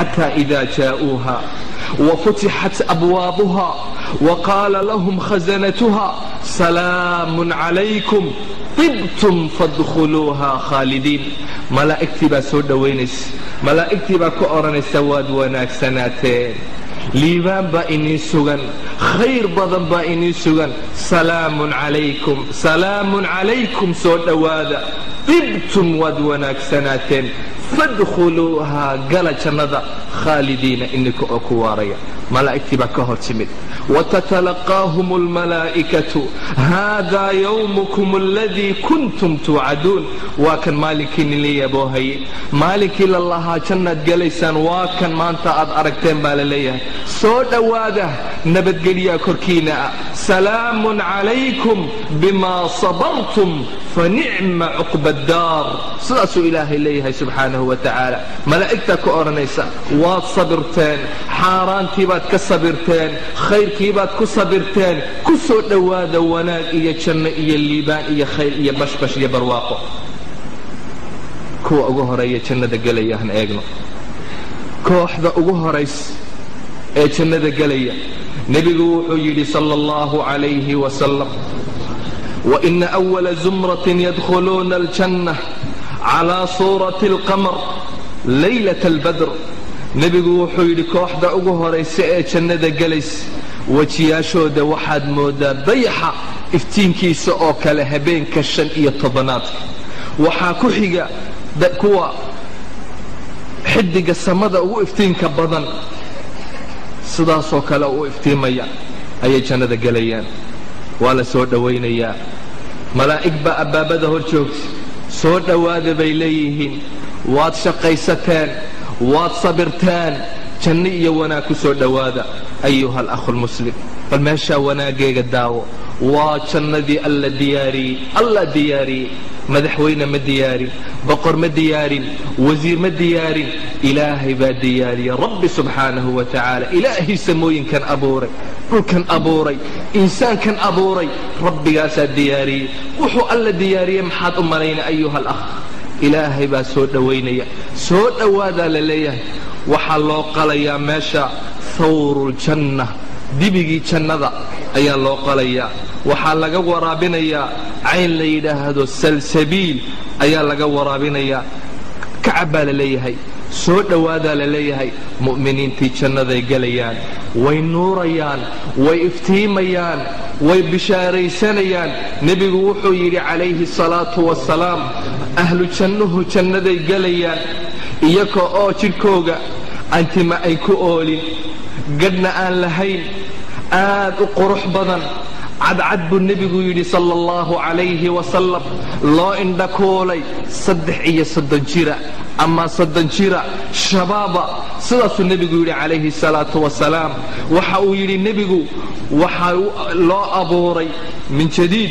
xata ida jaa'uuha wafutixat abwaabuha waqaala lahum khasanatuha salaamun calaykum tibtum fadkhuluuha khaalidiin malaa'igtii baa soo dhowaynaysa malaa'igtii baa ku odhanaysa waad wanaagsanaateen liibaan baa inii sugan khayr badan baa inii sugan salaamun calaykum salaamun calaykum soo dhowaada tibtum waad wanaagsanaateen fadkhuluuhaa gala jannada khaalidiina ininka oo ku waaraya malaa'igtii baa ka hor timid watatalaqaahum almalaa'ikatu haadaa yowmukum aladii kuntum tuucaduun waa kan maalinkii ninla yaboohaye maalinkii la lahaa jannaad gelaysaan waa kan maanta aad aragteen baa la leeyahay soo dhowaada nabadgelyaa korkiina ah salaamun calaykum bimaa sabartum fanicma cuqba addaar sidaasuu ilaahay leeyahay subxaanahu wa tacaala malaa'igtaa ku odhanaysa waad sabirteen xaaraantii baad ka sabirteen khayrkii baad ku sabirteen ku soo dhowaada wanaag iyo janno iyo liibaan iyo khayr iyo bashbash iyo barwaaqo kuwa ugu horeeya jannada gelaya han eegno kooxda ugu horays ee jannada gelaya nebigu wuxuu yidhi sala allahu calayhi wasalam waina awala zumratin yadkhuluuna aljanna calaa suurati alqamar laylat albadr nebigu wuxuu yidhi kooxda ugu horaysa ee jannada gelays wejiyaashooda waxaad moodaa dayaxa iftiinkiisa oo kale habeenka shan iyo tobanaadka waxaa ku xiga kuwa xidiga samada ugu iftiinka badan sidaasoo kale u iftiimaya ayay jannada gelayaan waa la soo dhowaynayaa malaa'ig baa abbaabada hor joogta soo dhowaada bay leeyihiin waad shaqaysateen waad sabirteen janno iyo wanaag ku soo dhowaada ayuha alakhu lmuslim bal meeshaa wanaaggeega daawo waa jannadii alla diyaariyey alla diyaariyey madaxweyne ma diyaarin boqor ma diyaarin wasiir ma diyaarin ilaahay baa diyaariyey rabbi subxaanahu wa tacaala ilaahii samooyinkan abuuray dhulkan abuuray insaankan abuuray rabbigaasaa diyaariyey wuxuu alla diyaariyey maxaad u malayna ayuha alakh ilaahay baa soo dhowaynaya soo dhowaadaa la leeyahay waxaa loo qalayaa meesha thawruljanna dibigii jannada ayaa loo qalayaa waxaa laga waraabinayaa cayn la yidhaahdo salsabiil ayaa laga waraabinayaa kacab baa la leeyahay soo dhowaadaa la leeyahay mu'miniintii jannaday gelayaan way nuurayaan way iftiimayaan way bishaaraysanayaan nebigu wuxuu yidhi calayhi salaatu wasalaam ahlu jannuhu jannaday gelayaan iyaga oo jidhkooga antima ay ku oolin gadhna aan lahayn aad u qurux badan cadcad buu nebigu yidhi sala allahu calayhi wasalam loo indhakuulay saddex iyo soddon jira ama soddon jira shabaaba sidaasuu nebigu yidhi calayhi salaatu wasalaam waxa uu yidhi nebigu waxaa loo abuuray min jadiid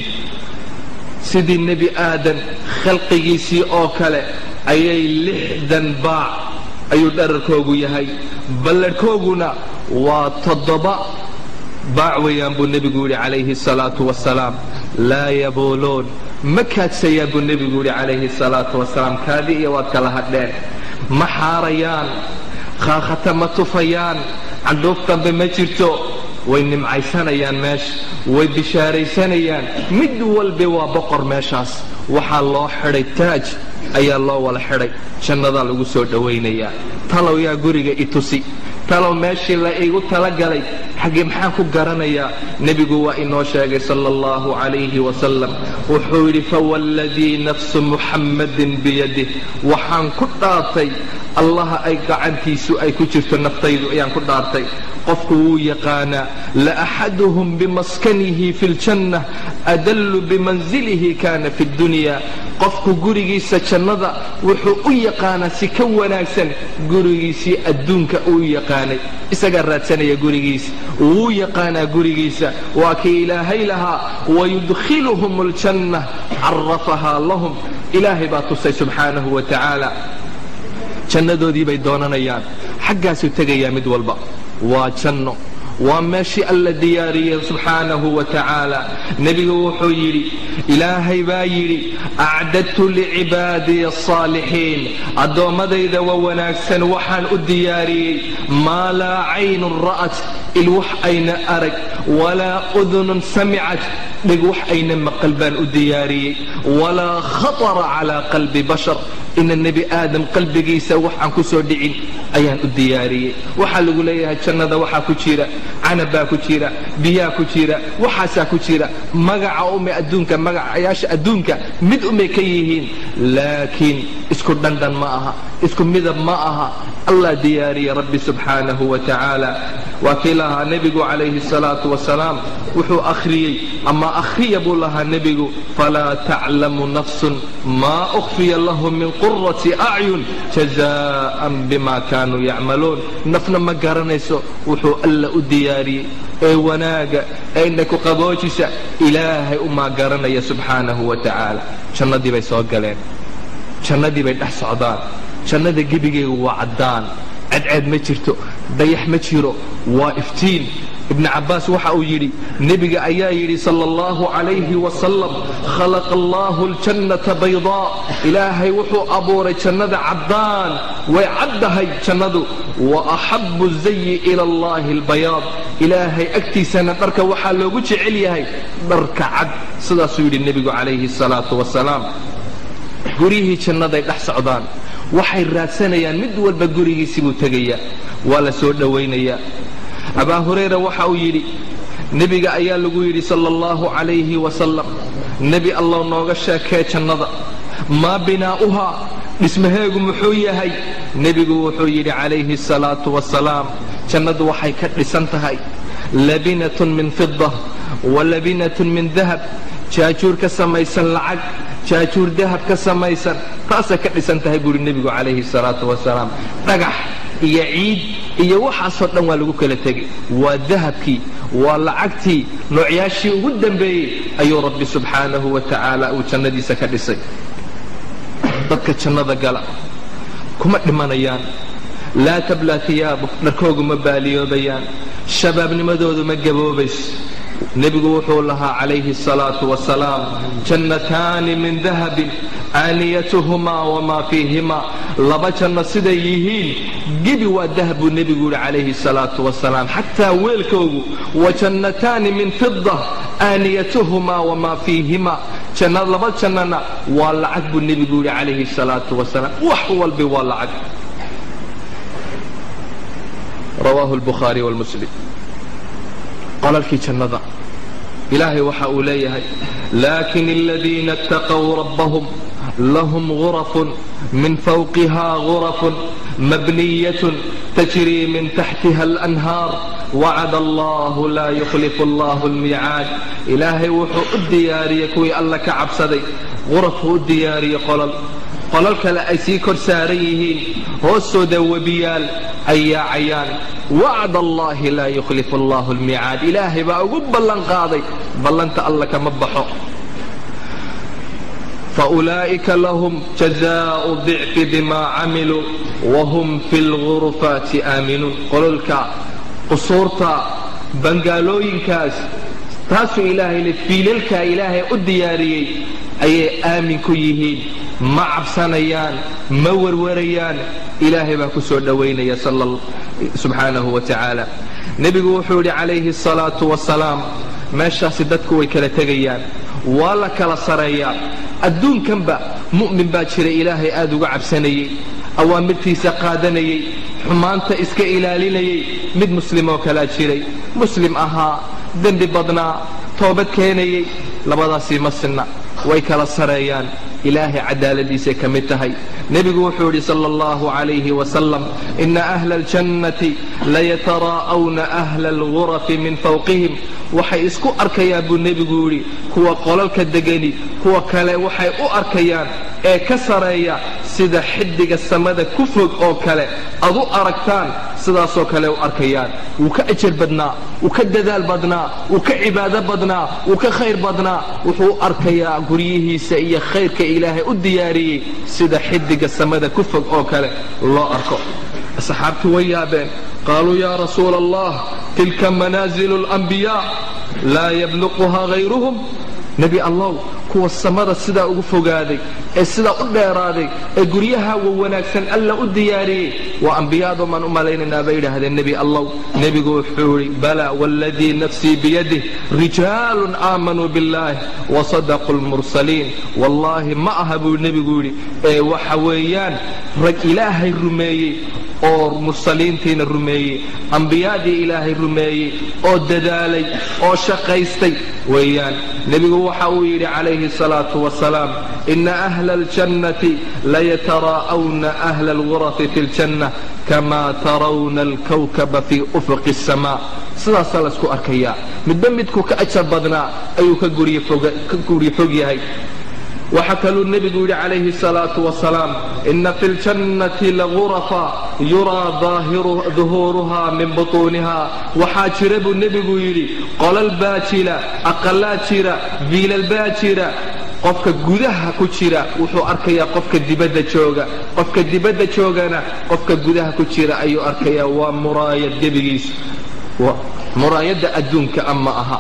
sidii nebi aadan khalqigiisii oo kale ayay lixdan baac ayuu dherarkoogu yahay balladhkooguna waa toddoba baac weeyaan buu nebigu yidhi calayhi salaatu wasalaam laa yabuuluun ma kaadsayaan buu nebigu yidhi calayhi salaatu wasalaam kaadi iyo waad kala hadheen ma xaarayaan khaakhata ma tufayaan candhuuf dambe ma jirto way nimcaysanayaan meesha way bishaaraysanayaan mid walbe waa boqor meeshaas waxaa loo xidhay taaj ayaa loo wala xidhay jannadaa lagu soo dhowaynayaa talow yaa guriga i tusi talow meeshii la igu talagalay xaggee maxaan ku garanayaa nebigu waa inoo sheegay sala allahu calayhi wasalam wuxuu yidhi fawalladii nafsu muxammadin biyadih waxaan ku dhaartay allaha ay gacantiisu ay ku jirto naftaydu ayaan ku dhaartay qofku wuu yaqaanaa laaxaduhum bimaskanihi fi ljanna adallu bimanzilihi kana fi dunya qofku gurigiisa jannada wuxuu u yaqaanaa si ka wanaagsan gurigiisii adduunka uu yaqaanay isagaa raadsanaya gurigiisa wuu yaqaanaa gurigiisa waa kii ilaahay lahaa wayudkhiluhum aljanna carafahaa lahum ilaahay baa tusay subxaanahu wa tacaala jannadoodii bay doonanayaan xaggaasuu tegayaa mid walba waa janno waa meeshii alla diyaariyey subxaanahu wa tacaala nebigu wuxuu yidhi ilaahay baa yidhi acdadtu licibaadiya asaalixiin addoommadayda waa wanaagsan waxaan u diyaariyey maa laa caynun ra'at il wax ayna arag walaa udunun samicat dhig wax ayna maqal baan u diyaariyey walaa khatara calaa qalbi bashar ina nebi aadam qalbigiisa wax aan ku soo dhicin ayaan u diyaariyey waxaa lagu leeyahay jannada waxaa ku jira canab baa ku jira biyaa ku jira waxaasaa ku jira magaca ume adduunka magacayaasha adduunka mid umay ka yihiin laakiin isku dhandhan ma aha isku midab ma aha allah diyaariyey rabbi subxaanahu wa tacaala waa kii lahaa nebigu calayhi salaatu wasalaam wuxuu akhriyey ama akhriya buu lahaa nebigu falaa taclamu nafsun maa ukhfiya lahum min qurati acyun jazaan bima kaanuu yacmaluun nafna ma garanayso wuxuu alla u diyaariyey ee wanaaga ee inaku qaboojisa ilaahay umaa garanaya subxaanahu wa tacaala jannadii bay soo galeen jannadii bay dhex socdaan jannada gebigeygu waa caddaan cadceed ma jirto dayax ma jiro waa iftiin ibn cabbaas waxa uu yidhi nebiga ayaa yidhi sal allahu calayhi wasalam khalaqa allahu aljannata baydaa ilaahay wuxuu abuuray jannada caddaan way caddahay jannadu wa axabu zayi ila allahi albayaad ilaahay agtiisana dharka waxaa loogu jecel yahay dharka cad sidaasuu yidhi nebigu calayhi salaatu wasalaam guryihii jannaday dhex socdaan waxay raadsanayaan mid walba gurigiisii buu tegayaa waa la soo dhowaynayaa abaa hurayra waxa uu yidhi nebiga ayaa lagu yidhi sala allahu calayhi wasalam nebi allow nooga sheekee jannada maa binaa'uhaa dhismaheegu muxuu yahay nebigu wuxuu yidhi calayhi asalaatu wasalaam jannadu waxay ka dhisan tahay labinatun min fida wa labinatun min dahab jaajuur ka samaysan lacag jaajuur dahab ka samaysan taasay ka dhisan tahay buuhi nebigu calayhi salaatu wasalaam dhagax iyo ciid iyo waxaasoo dhan waa lagu kala tegay waa dahabkii waa lacagtii noocyaashii ugu dambeeyey ayuu rabbi subxaanahu wa tacaala uu jannadiisa ka dhisay dadka jannada gala kuma dhimanayaan laa tablaa tiyaabu dharkoogu ma baaliyoobayaan shabaabnimadoodu ma gaboobayso nebigu wuxuu lahaa calayhi asalaatu wasalaam jannataani min dahabin aaniyatuhumaa wamaa fiihimaa laba janno siday yihiin gebi waa dahab buu nebigu yihi calayhi salaatu wasalaam xataa weelkoogu wa jannataani min fida aaniyatuhumaa wamaa fiihimaa janna laba jannana waa lacag buu nebigu yihi calayhi salaatu wasalaam wax walbi waa lacag rawaahu lbukhaari wlmuslim qolalkii jannada ilaahay waxa uu leeyahay laakin aladiina اtaqow rabbahum lahum gurafun min fawqiha gurafun mabniyatun tajrii min taxtiha alanhaar wacada allahu laa yukhlifu allahu almiicaad ilaahay wuxuu u diyaariyey kuwii alla ka cabsaday gurafuu u diyaariyey qolal qolal kale ay sii kor saaran yihiin hoostooda webiyaal ay yaacayaan wacd allahi laa yukhlifu allahu almiicaad ilaahay baa ugu ballan qaaday ballanta alla kama baxo faulaa'ika lahum jazaau dicfi bima camiluu wahum fi lgurufaati aaminuun qololka qusuurta bangaalooyinkaas taasuu ilaahay le fiilalkaa ilaahay u diyaariyey ayay aamin ku yihiin ma cabsanayaan ma warwarayaan ilaahay baa ku soo dhowaynaya subxaanahu wa tacaala nebigu wuxuu yidhi calayhi asalaatu wasalaam meeshaasi dadku way kala tegayaan waa la kala sareeyaa adduunkanba mu'min baa jira ilaahay aad uga cabsanayey awaamirtiisa qaadanayey xumaanta iska ilaalinayey mid muslimoo kalaa jiray muslim ahaa dembi badnaa toobad keenayey labadaasii ma sinna way kala sareeyaan ilaahay cadaaladiisay ka mid tahay nebigu wuxuu yidhi sala allahu calayhi wasalam ina ahla aljannati layataraa'awna ahla algurafi min fawqihim waxay isku arkayaan buu nebigu yidhi kuwa qolalka degani kuwa kale waxay u arkayaan ee ka sareeya sida xiddiga samada ku fog oo kale ad u aragtaan sidaasoo kale u arkayaan wuu ka ajar badnaa wuu ka dadaal badnaa wuu ka cibaado badnaa wuu ka khayr badnaa wuxuu u arkayaa guryihiisa iyo khayrka ilaahay u diyaariyey sida xiddiga samada ku fog oo kale loo arko asxaabtu way yaabeen qaaluu yaa rasuula allah tilka manaazilu alambiyaa laa yabluquhaa hayruhum nebi allow kuwa samada sidaa ugu fogaaday ee sidaa u dheeraaday ee guryaha wa wanaagsan alla u diyaariyey waa ambiyaadu maan u malaynaynaa bay yidhaahdeen nebi allow nebigu wuxuu yidhi bala waaladii nafsii biyadih rijaalun aamanuu biاllaah wasadaquu lmursaliin wallaahi ma aha buu nebigu yidhi ee waxa weeyaan rag ilaahay rumeeyey oo mursaliintiina rumeeyey ambiyaadii ilaahay rumeeyey oo dadaalay oo shaqaystay weeyaan nebigu waxa uu yidhi calayhi الsalaatu wasalaam ina ahla اljannati layataraa'awna ahla اlgurafi fi اljanna kama tarawna alkawkaba fii ufuqi الsamaa sidaasaa laysku arkayaa midba midku ka ajar badnaa ayuu ka guryo fog yahay waxaa kaluu nebigu yidhi calayhi الsalaatu wasalaam ina fi اljannati lagurafa yuraa duhuuruha min butuuniha waxaa jira buu nebigu yidhi qolal baa jira aqalaa jira viilal baa jira qofka gudaha ku jira wuxuu arkayaa qofka dibadda jooga qofka dibadda joogana qofka gudaha ku jira ayuu arkayaa waa muraayad gebigiisu muraayadda adduunka ama aha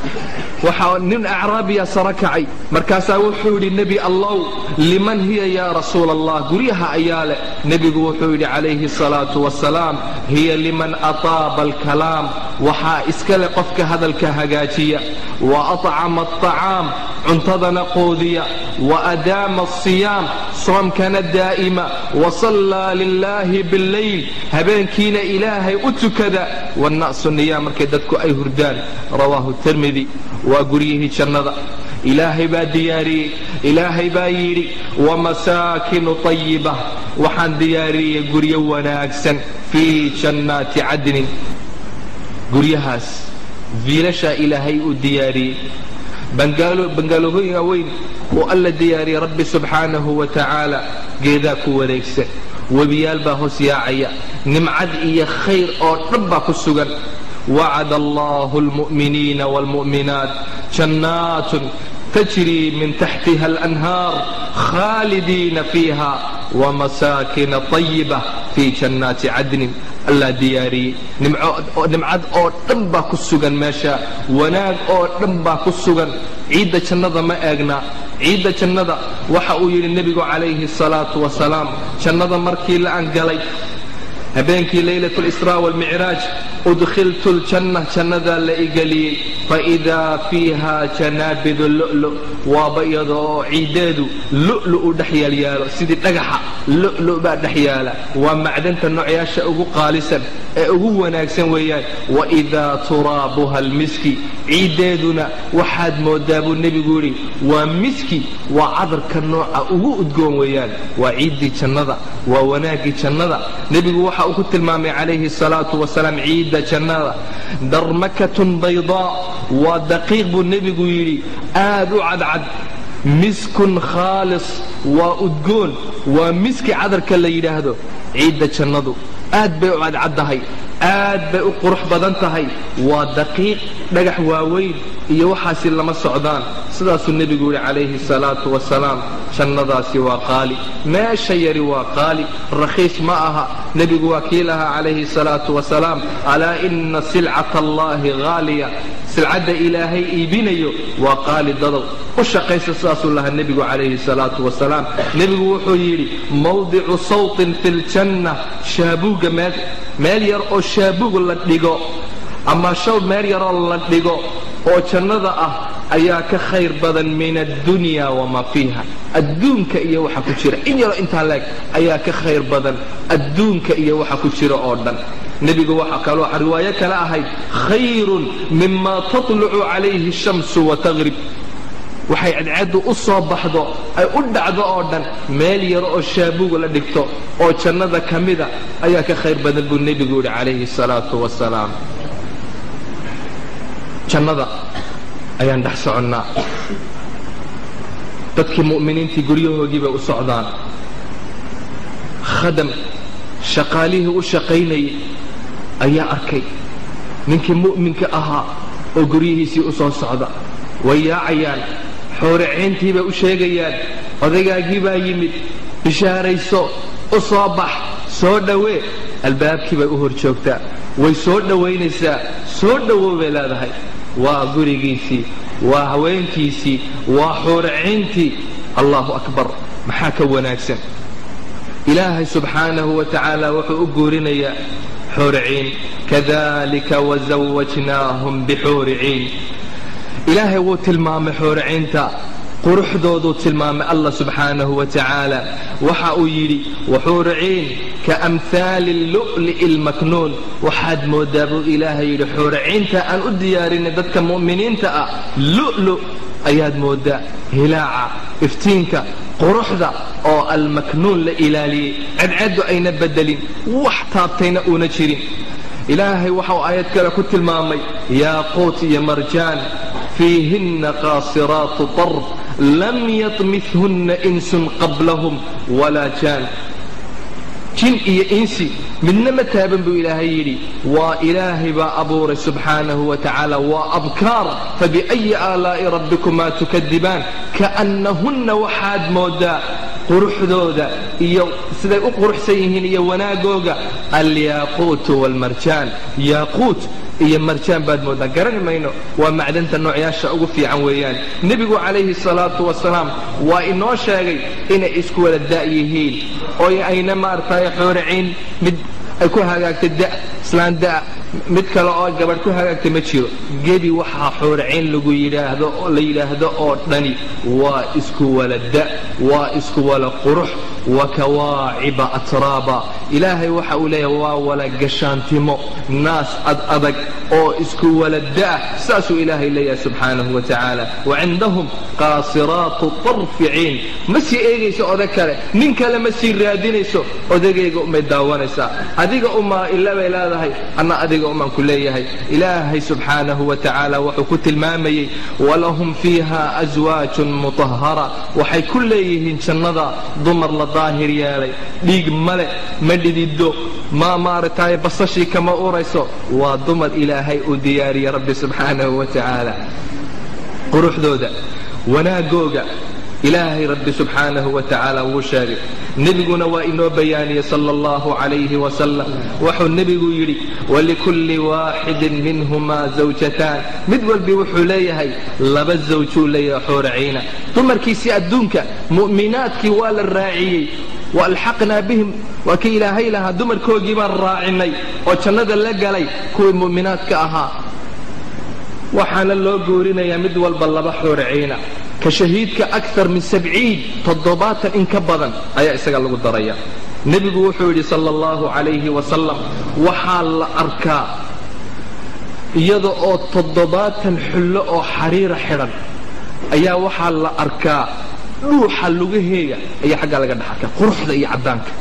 waxaa nin acraabiya saro kacay markaasaa wuxuu yidhi nebi allow liman hiya yaa rasuula allah guryaha ayaa leh nebigu wuxuu yidhi calayhi الsalaatu wasalaam hiya liman ataaba alkalaam waxaa iska leh qofka hadalka hagaajiya wa acama aطacaam cuntadana qoodiya wa adaama asiyaam soomkana daa'ima wasallaa lilaahi biاllayl habeenkiina ilaahay u tukada wanna'su niyaa markay dadku ay hurdaan rawaahu tirmidi waa guryihii jannada ilaahay baa diyaariyey ilaahay baa yidhi wamasaakinu طayiba waxaan diyaariyey guryo wanaagsan fii jannaati cadnin guryahaas viilashaa ilaahay uu diyaariyey bangaaloohooyinga weyn oo alla diyaariyey rabbi subxaanahu wa tacaala geedaa ku wareegsan webiyaal baa hoos yaacaya nimcad iyo khayr oo dhan baa ku sugan wacad allahu almu'miniina waalmu'minaat jannaatun tajrii min taxtiha alanhaar khaalidiina fiiha wamasaakina طayiba fii jannaati cadnin allaa diyaariyey nimcad oo dhan baa ku sugan meesha wanaag oo dhan baa ku sugan ciidda jannada ma eegna ciidda jannada waxa uu yidhi nebigu calayhi الsalaatu wasalaam jannada markii la angalay habeenkii laylat اlisraa wاlmicraaj udkhiltu ljanna jannadaa la igeliyey faidaa fiiha janaabidu lu'lu waaba iyada oo ciiddeedu lu'lu u dhex yaalyaalo sidii dhagaxa lu'lu baa dhex yaala waa macdanta noocyaasha ugu qaalisan ee ugu wanaagsan weeyaan waidaa turaabuha almiski ciiddeeduna waxaad moodaa buu nebigu yidhi waa miski waa cadarka nooca ugu udgoon weeyaan waa ciiddii jannada waa wanaaggii jannada nebigu waxa uu ku tilmaamay calayhi salaatu wasalaam ciidda jannada darmakatun baydaa waa daqiiq buu nebigu yidhi aad u cadcad miskun khaalis waa udgoon waa miski cadarka la yidhaahdo ciidda jannadu aad bay u cadcaddahay aad bay u qurux badan tahay waa daqiiq dhagax waaweyn iyo waxaasi lama socdaan sidaasuu nebigu yidhi calayhi salaatu wasalaam jannadaasi waa qaali meesha yari waa qaali rakhiis ma aha nebigu waa kii lahaa calayhi salaatu wasalaam alaa ina silcata allaahi haaliya silcadda ilaahay iibinayo waa qaali dadow u shaqaysa sidaasuu lahaa nebigu calayhi salaatu wasalaam nebigu wuxuu yidhi mawdicu sawtin fi ljanna shaabuugga meel meel yar oo shaabuug la dhigo ama shaw meel yaroo la dhigo oo jannada ah ayaa ka khayr badan min addunya wamaa fiiha adduunka iyo waxa ku jira in yaroo intaa leeg ayaa ka khayr badan adduunka iyo waxa ku jira oo dhan nebigu waxa kaloo riwaayo kale ahayd khayrun mima tatlucu calayhi shamsu wataqrib waxay cadceeddu u soo baxdo ay u dhacdo oo dhan meel yaro oo shaabuuga la dhigto oo jannada ka mida ayaa ka khayr badan buu nebigu yidhi calayhi salaatu wasalaam jannada ayaan dhex soconnaa dadkii mu'miniintii guryahoogii bay u socdaan khadam shaqaalihii u shaqaynayay ayaa arkay ninkii mu'minka ahaa oo guryihiisii u soo socda way yaacayaan xooricayntii bay u sheegayaan odaygaagii baa yimid bishaarayso u soo bax soo dhowee albaabkii bay u hor joogtaa way soo dhowaynaysaa soo dhowow bay leedahay waa gurigiisii waa haweenkiisii waa xuuraciintii allahu akbar maxaa ka wanaagsan ilaahay subxaanahu wa tacaala wuxuu u guurinayaa xuuriciin kadalika wazawajnaahum bixuuri ciin ilaahay wuu tilmaamay xuuriciinta quruxdooduu tilmaamay allah subxaanahu wa tacaala waxa uu yidhi waxuuriciin ka amhaali lu'li'i lmaknuun waxaad moodaa buu ilaahay yidhi xuuriciinta aan u diyaarinay dadka mu'miniinta ah lu'lu ayaad moodaa hilaaca iftiinka quruxda oo almaknuun la ilaaliyey cadcaddu ayna bedelin wax taabtayna uuna jirin ilaahay waxau aayad kale ku tilmaamay yaaquut iyo marjaan fiihinna qaasiraatu tarf lam yatmithunna insun qablahum walaa jaan jin iyo insi midna ma taaban buu ilaahay yidhi waa ilaahay baa abuuray subxaanahu wa tacaala waa abkaar fabiأyi aalaa'i rabbikumaa tukadibaan kaannahunna waxaad moodaa quruxdooda iyo siday u quruxsan yihiin iyo wanaagooga alyaaquutu wاlmarjaan yaaquut iyo marjaan baad moodaa garani mayno waa macdanta noocyaasha ugu fiican weeyaan nebigu calayhi salaatu wasalaam waa inoo sheegay inay isku wada da' yihiin oo ayna maaragtay xooriciin mid ay ku hagaagtay da islaan da' mid kale oo gabadh ku hagaagtay ma jiro gebi waxaa xooriciin lagu yidhaahdo la yidhaahdo oo dhani waa isku wala da waa isku wala qurux wa kawaaciba atraaba ilaahay waxa uu leeyahay waa wala gashaantimo naas ad adag oo isku wala da saasuu ilaahay leeyahay subxaanahu wa tacaala wa cindahum qaasiraatu tarficiin ma sii eegayso odag kale nin kale ma sii raadinayso odagayga umay daawanaysaa adiga umaa ila bay leedahay anna adiga umaan ku leeyahay ilaahay subxaanahu wa tacaala wuxuu ku tilmaamayey walahum fiiha aswaajun mutahara waxay ku leeyihiin jannada dumar la daahir yeelay dhiig male ma dhidido ma maaragtay basashii kama urayso waa dumar ilaahay uu diyaariyey rabbi subxaanahu wa tacaala quruxdooda wanaagooga ilaahay rabbi subxaanahu wa tacaala wuu sheegay nebiguna waa inoo bayaaniyey sala allahu calayhi wasalam wuxuu nebigu yidhi walikulli waaxidin minhumaa zawjataan mid walbi wuxuu leeyahay laba zawjuu leeyahay xuuraciina dumarkiisii adduunka mu'minaadkii waa la raaciyey waalxaqnaa bihim waa kii ilaahay lahaa dumarkoogii baan raacinay oo jannada la galay kuwii mu'minaadka ahaa waxaana loo guurinayaa mid walba laba xuuraciina ka shahiidka akar min sabciin toddobaatan in ka badan ayaa isaga lagu daraya nebigu wuxuu yidhi sala allahu calayhi wasalam waxaa la arkaa iyada oo toddobaatan xullo oo xariira xidhan ayaa waxaa la arkaa dhuuxa lugaheega ayaa xaggaa laga dhex arkaa quruxda iyo caddaanka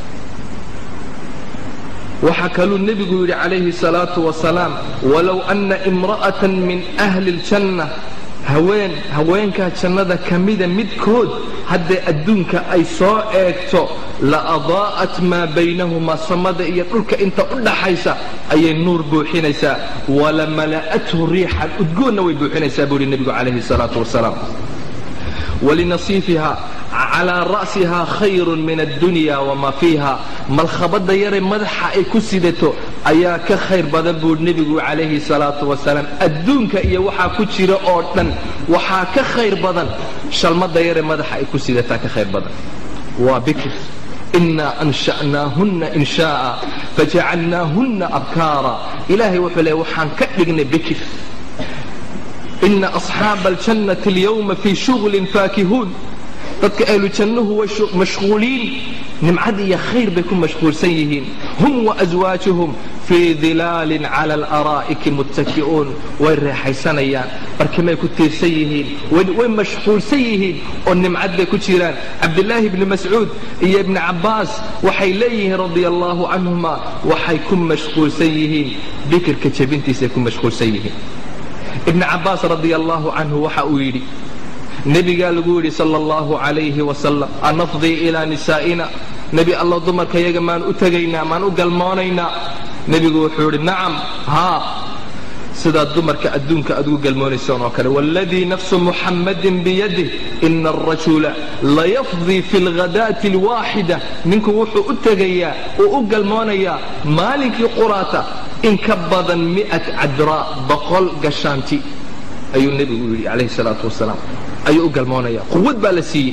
waxaa kaluu nebigu yidhi calayhi salaatu wasalaam walow anna imra'atan min ahli ljanna haween haweenkaa jannada ka mida midkood hadday adduunka ay soo eegto la adaa'at maa baynahumaa samada iyo dhulka inta u dhaxaysa ayay nuur buuxinaysaa wala mala'athu riixan udgoonna way buuxinaysaa buu yidhi nebigu calayhi salaatu wasalaam walinasiifiha calaa ra'sihaa khayrun min addunya wamaa fiiha malkhabadda yare madaxa ay ku sidato ayaa ka khayr badan buu nebigu calayhi salaatu wasalaam adduunka iyo waxaa ku jira oo dhan waxaa ka khayr badan shalmadda yare madaxa ay ku sidataa ka khayr badan waa bikr inaa ansha'naahunna inshaaa fajacalnaahunna abkaara ilaahay wuxuu leey waxaan ka dhignay bikr ina asxaaba aljannati alyawma fii shuglin faakihuun dadka ahlu jannuhu way mashquuliin nimcad iyo khayr bay ku mashquulsan yihiin hum waaswaajuhum fii dilaalin cala alaraa'iki muttaki'uun way reexaysanayaan barkimay ku tiirsan yihiin way mashquulsan yihiin oo nimcad bay ku jiraan cabdilaahi ibni mascuud iyo ibni cabbaas waxay leeyihiin radia allaahu canhuma waxay ku mashquulsan yihiin bikirka jebintiisay ku mashquulsan yihiin ibni cabbaas radia allaahu canhu waxa uu yidhi nebigaa lagu yidhi sala allahu calayhi wasalam anafdii ilaa nisaa'ina nebi allow dumarkayaga maan u tegaynaa maan u galmoonaynaa nebigu wuxuu yidhi nacam haa sidaad dumarka adduunka aad ugu galmoonaysaan oo kale waaladii nafsu muxammadin biyadih ina arajula layafdii fi lghadaati alwaaxida ninku wuxuu u tegayaa uu u galmoonayaa maalinkii quraata in ka badan mi'at cadraa boqol gashaanti ayuu nebigu yidhi calayhi salaatu wasalaam ayuu u galmoonaya quwad baa la siiyey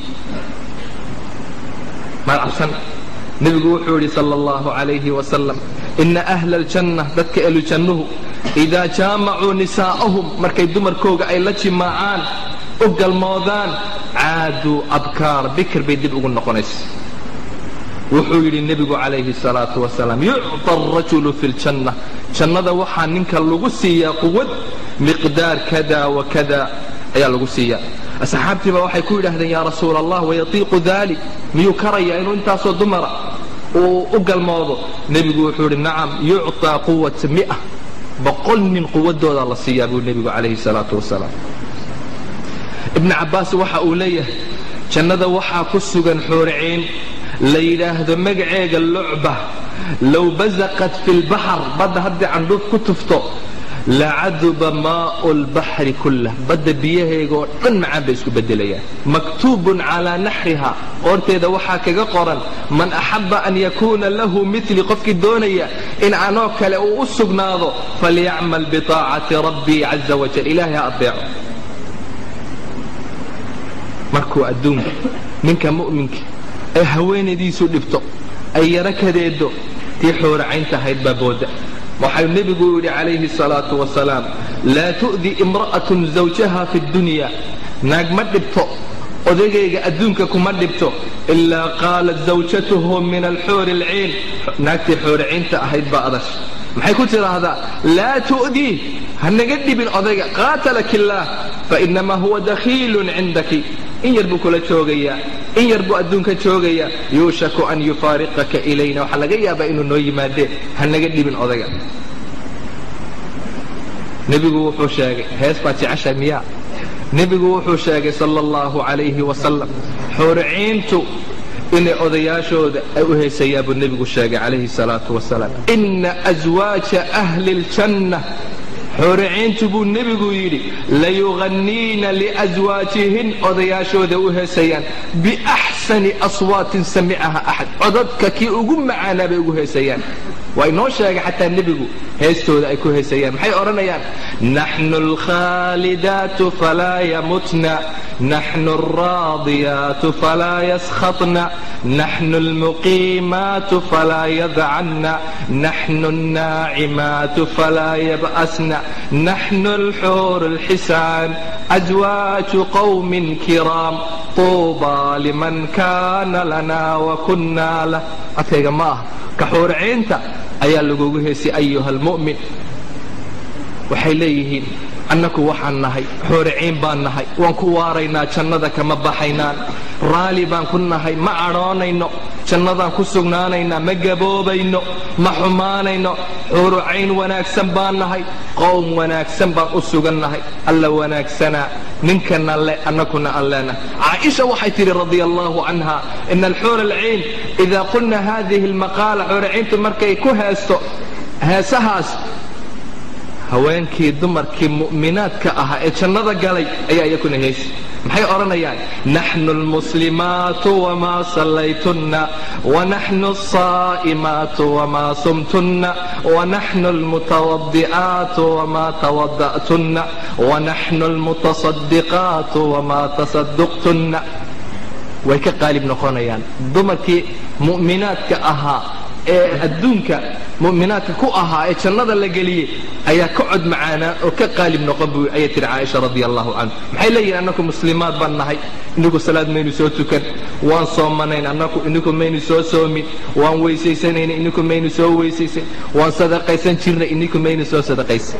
maad cabsan nebigu wuxuu yidhi sala allahu calayhi wasalam ina ahla aljanna dadka elujannuhu idaa jaamacuu nisaa'ahum markay dumarkooga ay la jimaacaan u galmoodaan caaduu abkaar bikir bay dib ugu noqonaysa wuxuu yidhi nebigu calayhi salaatu wasalaam yucطa arajulu fi ljanna jannada waxaa ninka lagu siiyaa quwad miqdaar kada wa kada ayaa lagu siiyaa asxaabtiiba waxay ku yidhaahdeen yaa rasuula allah wayatiiqu dalik miyuu karaya inuu intaasoo dumara uu u galmoodo nebigu wuxuu yidhi nacam yucطaa quwata mia boqol nin quwadooda la siiyaa buu nebigu calayhi salaatu wasalaam ibni cabbaas waxa uu leeyahay jannada waxaa ku sugan xooriciin la yidhaahdo magaceega lucba low basaqat fi lbaxar badda haddii candhuuf ku tufto lacaduba maau lbaxri kullah badda biyaheegaoo dhan macaan bay isku bedelayaan maktuubun calaa naxriha qoorteeda waxaa kaga qoran man axaba an yakuuna lahu mili qofkii doonaya in anoo kale uu u sugnaado falyacmal biطaacati rabbii caza wajal ilaahay ha adeeco markuu adduunka ninka mu'minka ay haweenaydiisu dhibto ay yaro kadeedo tii xooracaynta ahayd baa booda waxau nebigu yidhi calayhi salaatu wasalaam laa tu'di imra'atun zawjaha fi dunya naag ma dhibto odagayga adduunka kuma dhibto ilaa qaalat zawjatuhu min alxuuri alciin naagtii xooricaynta ahayd baa adash maxay ku tidhaahdaa laa tu'dii ha naga dhibin odayga qaatalak illaah fainamaa huwa dakhiilun cindaki in yar buu kula joogayaa in yar buu adduunka joogayaa yuushaku an yufaariqaka ilayna waxaa laga yaabaa inuu noo yimaadee ha naga dhibin odayga nebigu wuxuu sheegay hees baad jeceshay miyaa nebigu wuxuu sheegay sala allahu calayhi wasalam xooriciintu inay odayaashooda ay u heesayaa buu nebigu sheegay calayhi salaatu wasalaam ina aswaaja ahli ljanna xooriciintu buu nebigu yidhi layuqanniina liaswaajihin odayaashooda u heesayaan biaxsani aswaatin samicaha axad codadka kii ugu macaanaa bay ugu heesayaan waa inoo sheegay xataa nebigu heestooda ay ku heesayaan maxay odhanayaan naxnu alkhaalidaatu falaa yamutna naxnu alraadiyaatu falaa yaskhatna naxnu almuqiimaatu falaa yadcanna naxnu alnaacimaatu falaa yab'asna naxnu alxuur alxisaan aswaaju qowmin kiraam tuubaa liman kaana lana wakunna lah adkayga ma ah ka xuuriciinta ayaa lagugu heesay ayuha almu'min waxay leeyihiin annaku waxaan nahay xooriciin baan nahay waan ku waaraynaa jannada kama baxaynaan raali baan ku nahay ma cadhoonayno jannadaan ku sugnaanaynaa ma gaboobayno ma xumaanayno xuurucayn wanaagsan baan nahay qowm wanaagsan baan u sugan nahay alla wanaagsanaa ninkana le annakuna aan leenahay caaisha waxay tidhi radia allahu canha ina alxuur alciin idaa qulna hadihi almaqaala xuuriciintu markay ku heesto heesahaas haweenkii dumarkii mu'minaadka ahaa ee jannada galay ayaa iyakuna heesi maxay odhanayaan naxnu almuslimaatu wamaa sallaytunna wanaxnu alsaa'imaatu wamaa sumtunna wanaxnu almutawadi'aatu wamaa tawada'tunna wanaxnu almutasaddiqaatu wamaa tasadduqtunna way ka qaalib noqonayaan dumarkii mu'minaadka ahaa ee adduunka mu'minaadka ku ahaa ee jannada la geliyey ayaa ka cod macaanaa oo ka qaalib noqon bu ayay tihi caaisha radi allahu canhu maxay leeyihin annaku muslimaad baan nahay inigu salaad maynu soo tukan waan soomanayn annaku inigu maynu soo soomin waan weysaysanayna inigu maynu soo weysaysan waan sadaqaysan jirnay inigu maynu soo sadaqaysan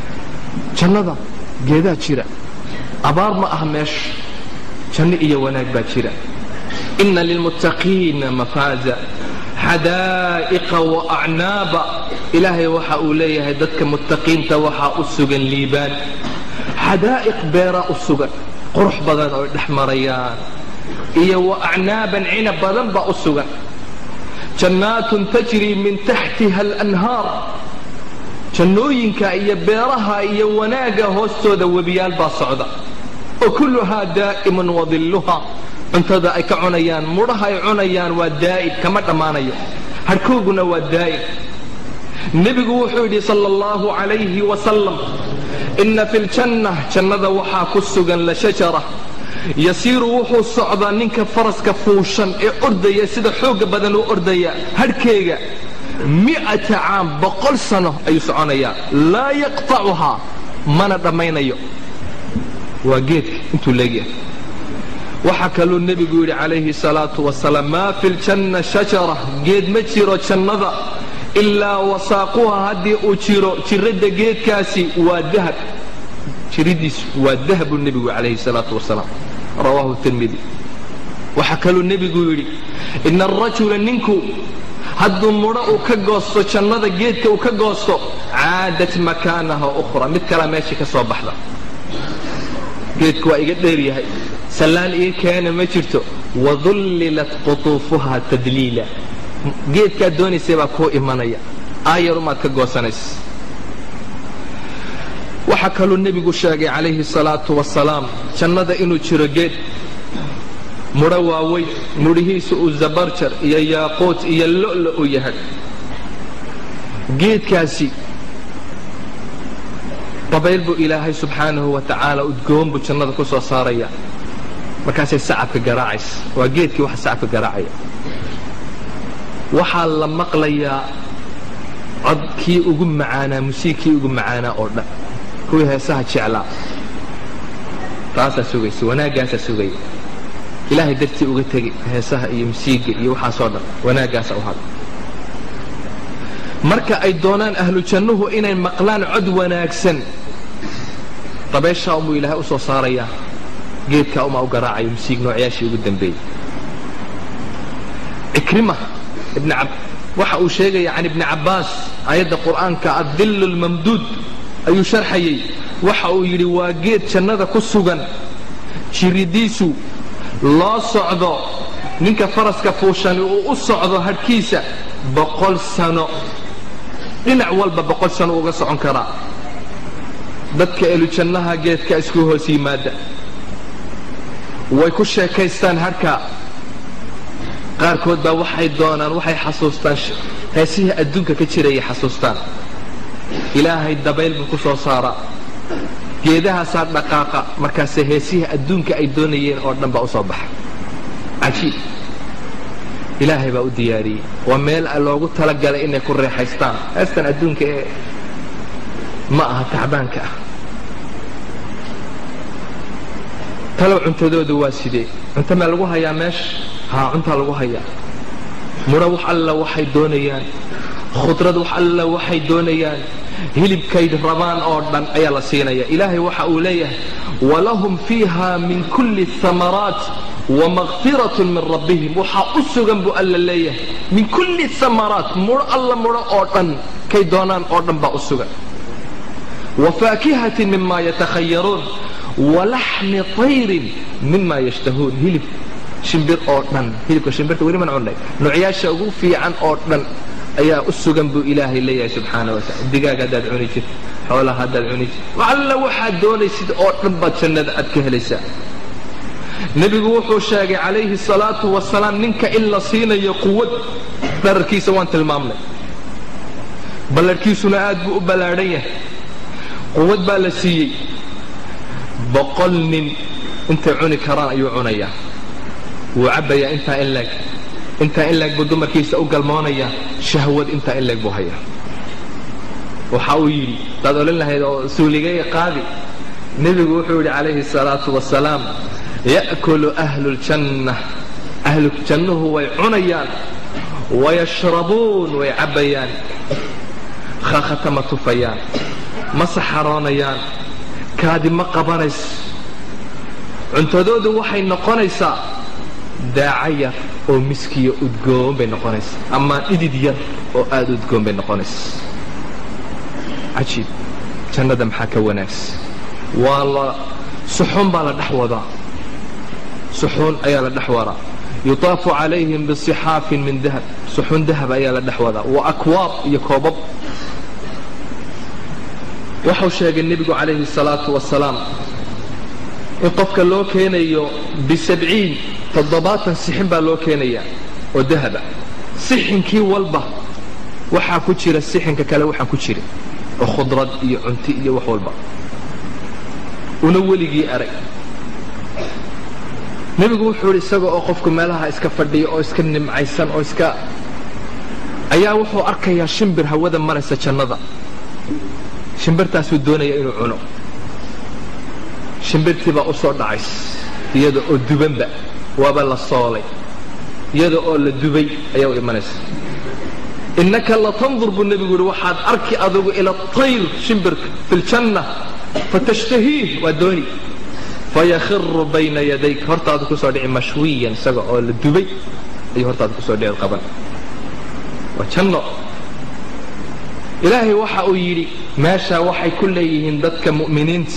jannada geedaa jira abaar ma ah meesha janno iyo wanaag baa jira ina lilmuttaqiina mafaaza xadaa'iqa wa acnaaba ilaahay waxa uu leeyahay dadka muttaqiinta waxaa u sugan liibaan xadaa'iq beeraa u sugan qurux badan oo dhex marayaan iyo wa acnaaban cinab badan baa u sugan jannaatun tajrii min taxtiha alanhaar jannooyinka iyo beeraha iyo wanaagga hoostooda webiyaal baa socda wa kulluhaa daa'imun wadilluha cuntada ay ka cunayaan mudhaha ay cunayaan waa daa'im kama dhammaanayo harhkooguna waa daa'im nebigu wuxuu yidhi sala allahu calayhi wasalam inna fi ljanna jannada waxaa ku sugan la shajara yasiiru wuxuu socdaa ninka faraska fuushan ee ordaya sida xoogga badan u ordaya hadhkeega mi'ata caam boqol sano ayuu soconayaa laa yaqtacuhaa mana dhammaynayo waa geedka intuu leegyahay waxaa kaluu nebigu yidhi calayhi salaatu wasalaam maa fi ljanna shajara geed ma jiro jannada ilaa wasaaquha haddii uu jiro jiradda geedkaasi waa dahab jiridiisu waa dahab buu nebigu calayhi salaatu wasalaam rawaahu tirmidi waxaa kaluu nebigu yidhi ina arajula ninku hadduu mudho uu ka goosto jannada geedka uu ka goosto caadat makaanaha ukhra mid kalea meeshii ka soo baxda geedku waa iga dheer yahay sallaan ii keena ma jirto wadullilat qutuufuha tadliila geedkaad doonaysay baa kuu imanaya aayarumaad ka goosanaysa waxaa kaluu nebigu sheegay calayhi salaatu wasalaam jannada inuu jiro geed mudho waaweyn mudhihiisu uu zabarjar iyo yaaquut iyo lo'lo u yahay geedkaasi dabayl buu ilaahay subxaanahu wa tacaala udgoon buu jannada ku soo saaraya markaasay sacabka garaacaysa waa geedkii waxa sacabka garaacaya waxaa la maqlayaa codkii ugu macaanaa musiigkii ugu macaanaa oo dhan kuwii heesaha jeclaa taasaa sugaysa wanaaggaasaa sugaya ilaahay dartii uga tegi heesaha iyo musiigga iyo waxaasoo dhan wanaaggaasa u hada marka ay doonaan ahlu jannuhu inay maqlaan cod wanaagsan dabeeshaa unbuu ilaahay u soo saarayaa geedkaa umaa u garaacaya musiig noocyaashii ugu dambeeyey cikrima ibn waxa uu sheegaya can ibni cabbaas aayadda qur'aanka adillu lmamduud ayuu sharxayey waxa uu yidhi waa geed jannada ku sugan jiridiisu loo socdo ninka faraska fuushani uu u socdo hadhkiisa boqol sano dhinac walba boqol sano uga socon karaa dadka elujannaha geedka isku hoos yimaada way ku sheekaystaan hadhka qaarkood baa waxay doonaan waxay xasuustaan heesihii adduunka ka jirayay xasuustaan ilaahay dabayl buu ku soo saaraa geedahaasaa dhaqaaqa markaase heesihii adduunka ay doonayeen oo dhan baa u soo baxa cajiib ilaahay baa u diyaariyey waa meel loogu talagalay inay ku reexaystaan heestan adduunka ee ma aha tacbaanka ah talow cuntadoodu waa sidee cunto maa lagu hayaa meesha haa cuntaa lagu hayaa mudho wax alla waxay doonayaan khudrad wax alla waxay doonayaan hilibkay rabaan oo dhan ayaa la siinaya ilaahay waxa uu leeyahay walahum fiiha min kulli amaraat wamaqfiratun min rabbihim waxaa u sugan buu alla leeyahay min kulli amaraat mudho alla mudho oo dhan kay doonaan oo dhan baa u sugan wafaakihatin mima yatakhayaruun walaxmi tayrin mima yashtahuun hilib shimbir oo dhan hilibka shimbirta weli man cunnay noocyaasha ugu fiican oo dhan ayaa u sugan buu ilaahay leeyahay subxaana wataala digaag haddaad cuni jirto xoolaha haddaad cuni jirto alla waxaad doonaysid oo dhan baad jannada aad ka helaysaa nebigu wuxuu sheegay calayhi salaatu wasalaam ninka in la siinayo quwad dhararkiisa waan tilmaamnay ballarhkiisuna aad buu u ballaadhan yahay quwad baa la siiyey boqol nin intay cuni karaan ayuu cunayaa wuu cabbayaa intaa in leeg intaa in leeg buu dumarkiisa u galmoonayaa shahwad intaa in leeg buu hayaa waxa uu yidhi daad odhan lahayd oo suuligay qaadi nebigu wuxuu yidhi calayhi salaatu wasalaam ya'kulu ahlu ljanna ahlu jannuhu way cunayaan wayashrabuun way cabbayaan khaakhata ma tufayaan ma saxaroonayaan kaadi ma qabanayso cuntadoodu waxay noqonaysaa daaca yar oo miskiya udgoon bay noqonaysaa ama dhidid yar oo aada udgoon bay noqonaysaa cajiib jannada maxaa ka wanaagsan waa la suxuun baa la dhex wadaa suxuun ayaa la dhex wadaa yutaafu calayhim bisixaafin min dahab suxuun dahab ayaa la dhex wadaa wa akwaab iyo koobab waxau sheegay nebigu calayhi salaatu wasalaam in qofka loo keenayo bisabciin toddobaatan sixin baa loo keenayaa oo dahaba sixinkii walba waxaa ku jira sixinka kale waxaan ku jira oo khudrad iyo cunti iyo wax walba una weligii arag nebigu wuxuu idhi isaga oo qofku meelaha iska fadhiya oo iska nimcaysan oo iska ayaa wuxuu arkayaa shimbir hawada maraysa jannada shimbirtaasuu doonaya inuu cuno shimbirtii baa u soo dhacays iyada oo dubanba waaba la soolay iyada oo la dubay ayaa u imanaysa innaka latandur buu nebigu yihi waxaad arki adugu ila tayr shimbirka fi ljanna fatashtahiih waa dooni fayakhiru bayna yadayk hortaadu kusoo dhici mashwiyan isaga oo la dubay ayuu hortaada kusoo dhici qaban waa janno ilaahay waxa uu yidhi meeshaa waxay ku leeyihiin dadka mu'miniinta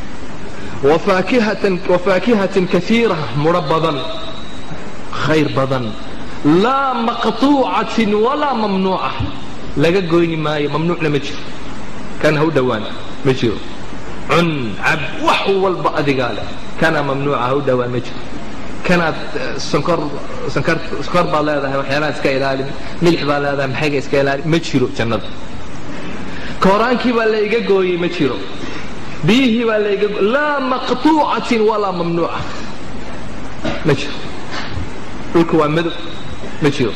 wafaakihatin kaiira mudho badan khayr badan laa maqtuucatin walaa mamnuuca laga goyni maayo mamnuucna ma jiro kan ha u dhowaan ma jiro cun cab wax walba adigaa leh kana mamnuuca ha u dhowaan ma jiro kanaad sonkor sonkor sonkor baad leedahay waxyaalaha iska ilaalin milix baad leedahay maxayga iska ilaalin ma jiro jannada kooraankii baa la iga gooyey ma jiro biyihii baa la iga laa maqtuucatin walaa mamnuuca ma jiro dhulku waa madow ma jiro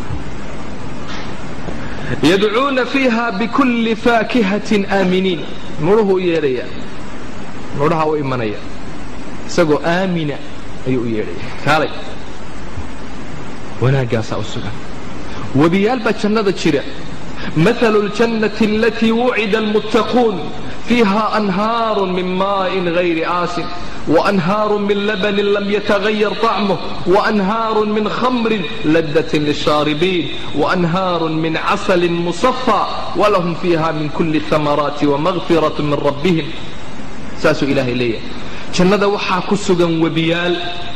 yadcuuna fiiha bikulli faakihatin aaminiin mudhuhu u yeedhaya mudhaha u imanaya isagoo aamina ayuu u yeedhaya kaalay wanaaggaasaa u sugan webiyaal baa jannada jira مثل الجنة التي وعد المتقون فيها أنهار من ماء غير آس وأنهار من لبن لم يتغير طعمه وأنهار من خمر لذة للشاربين وأنهار من عسل مصفى ولهم فيها من كل الثمرات ومغفرة من ربهم ساس إله إليه جنة وحا كسغا وبيال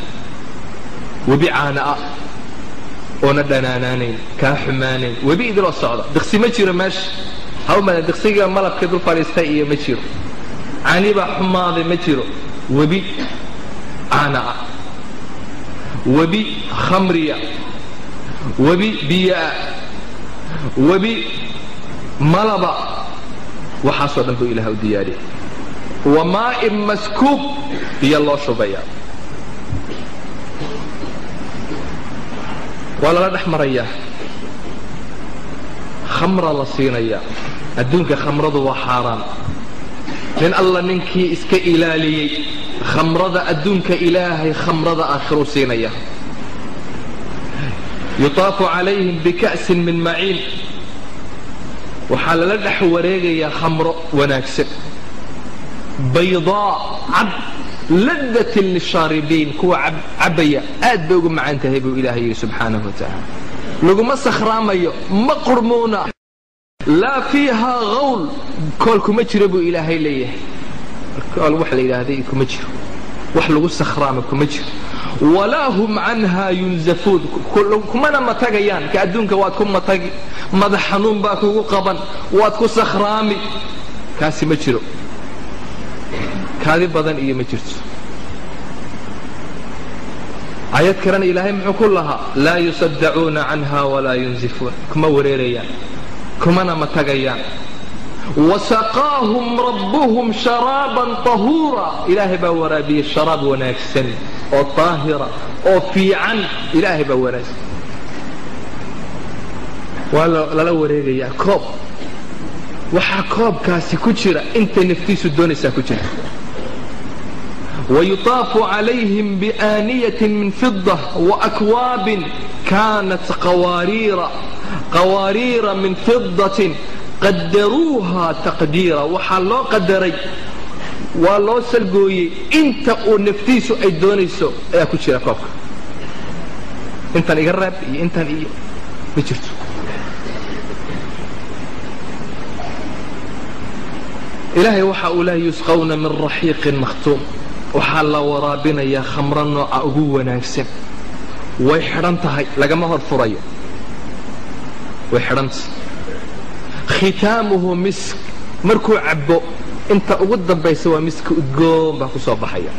وبعاناء oona dhanaanaanayn kaa xumaanayn webi idiloo socda diqsi ma jiro meesha hawmada diqsiga malabka dul fadhiistay iyo ma jiro canibaa xumaaday ma jiro webi caana'a webi khamriya webi biya'a webi malaba waxaasoo dhan buu ilaah u diyaariyay wa maa'in maskuub biyo loo shubayaa waa lala dhex marayaa khamra la siinayaa adduunka khamradu waa xaaraan nin alla ninkii iska ilaaliyey khamrada adduunka ilaahay khamrada aakhiruu siinaya yutaafu calayhim bika'sin min maciin waxaa lala dhex wareegayaa khamro wanaagsan baydaa cad ladatin lishaaribiin kuwa cabaya aad bay ugu macaan tahay buu ilaahay yidhi subxaanahu wa tacaala laguma sakhraamayo ma qurmuuna laa fiihaa hawl kool kuma jiro buu ilaahay leeyahay kool wax la yidhaahday kuma jiro wax lagu sakhraama kuma jiro walaa hum canhaa yunzafuun kumana matagayaan ka adduunka waad ku matagi madax xanuun baa kugu qaban waad ku sakhraami kaasi ma jiro kaadi badan iyo ma jirto ayad kalena ilaahay muxuu ku lahaa laa yusaddacuuna canha walaa yunzifuun kuma wareerayaan kumana matagayaan wasaqaahum rabbuhum sharaaban tahuura ilaahay baa waraabiyey sharaab wanaagsan oo taahira oo fiican ilaahay baa wanaagsan waa lala wareegayaa koob waxaa koobkaasi ku jira intay naftiisu doonaysaa ku jira ويطاف عليهم بآنية من فضة وأكواب كانت قوارير قوارير من فضة قدروها تقديرا waxaa loo qadaray waa loo salgooyey inta uu naftiisu ay doonayso ayaa ku jira koobka intan iga reeb iyo intan iyo ma jirto ilaahay waxa uu lehay yusqawna min raxiiqin makhtuum waxaa la waraabinayaa khamro nooca ugu wanaagsan way xidhan tahay lagama hor furayo way xidhantahay khitaamuhu misk markuu cabbo inta ugu dambaysa waa miska udgoon baa ku soo baxaya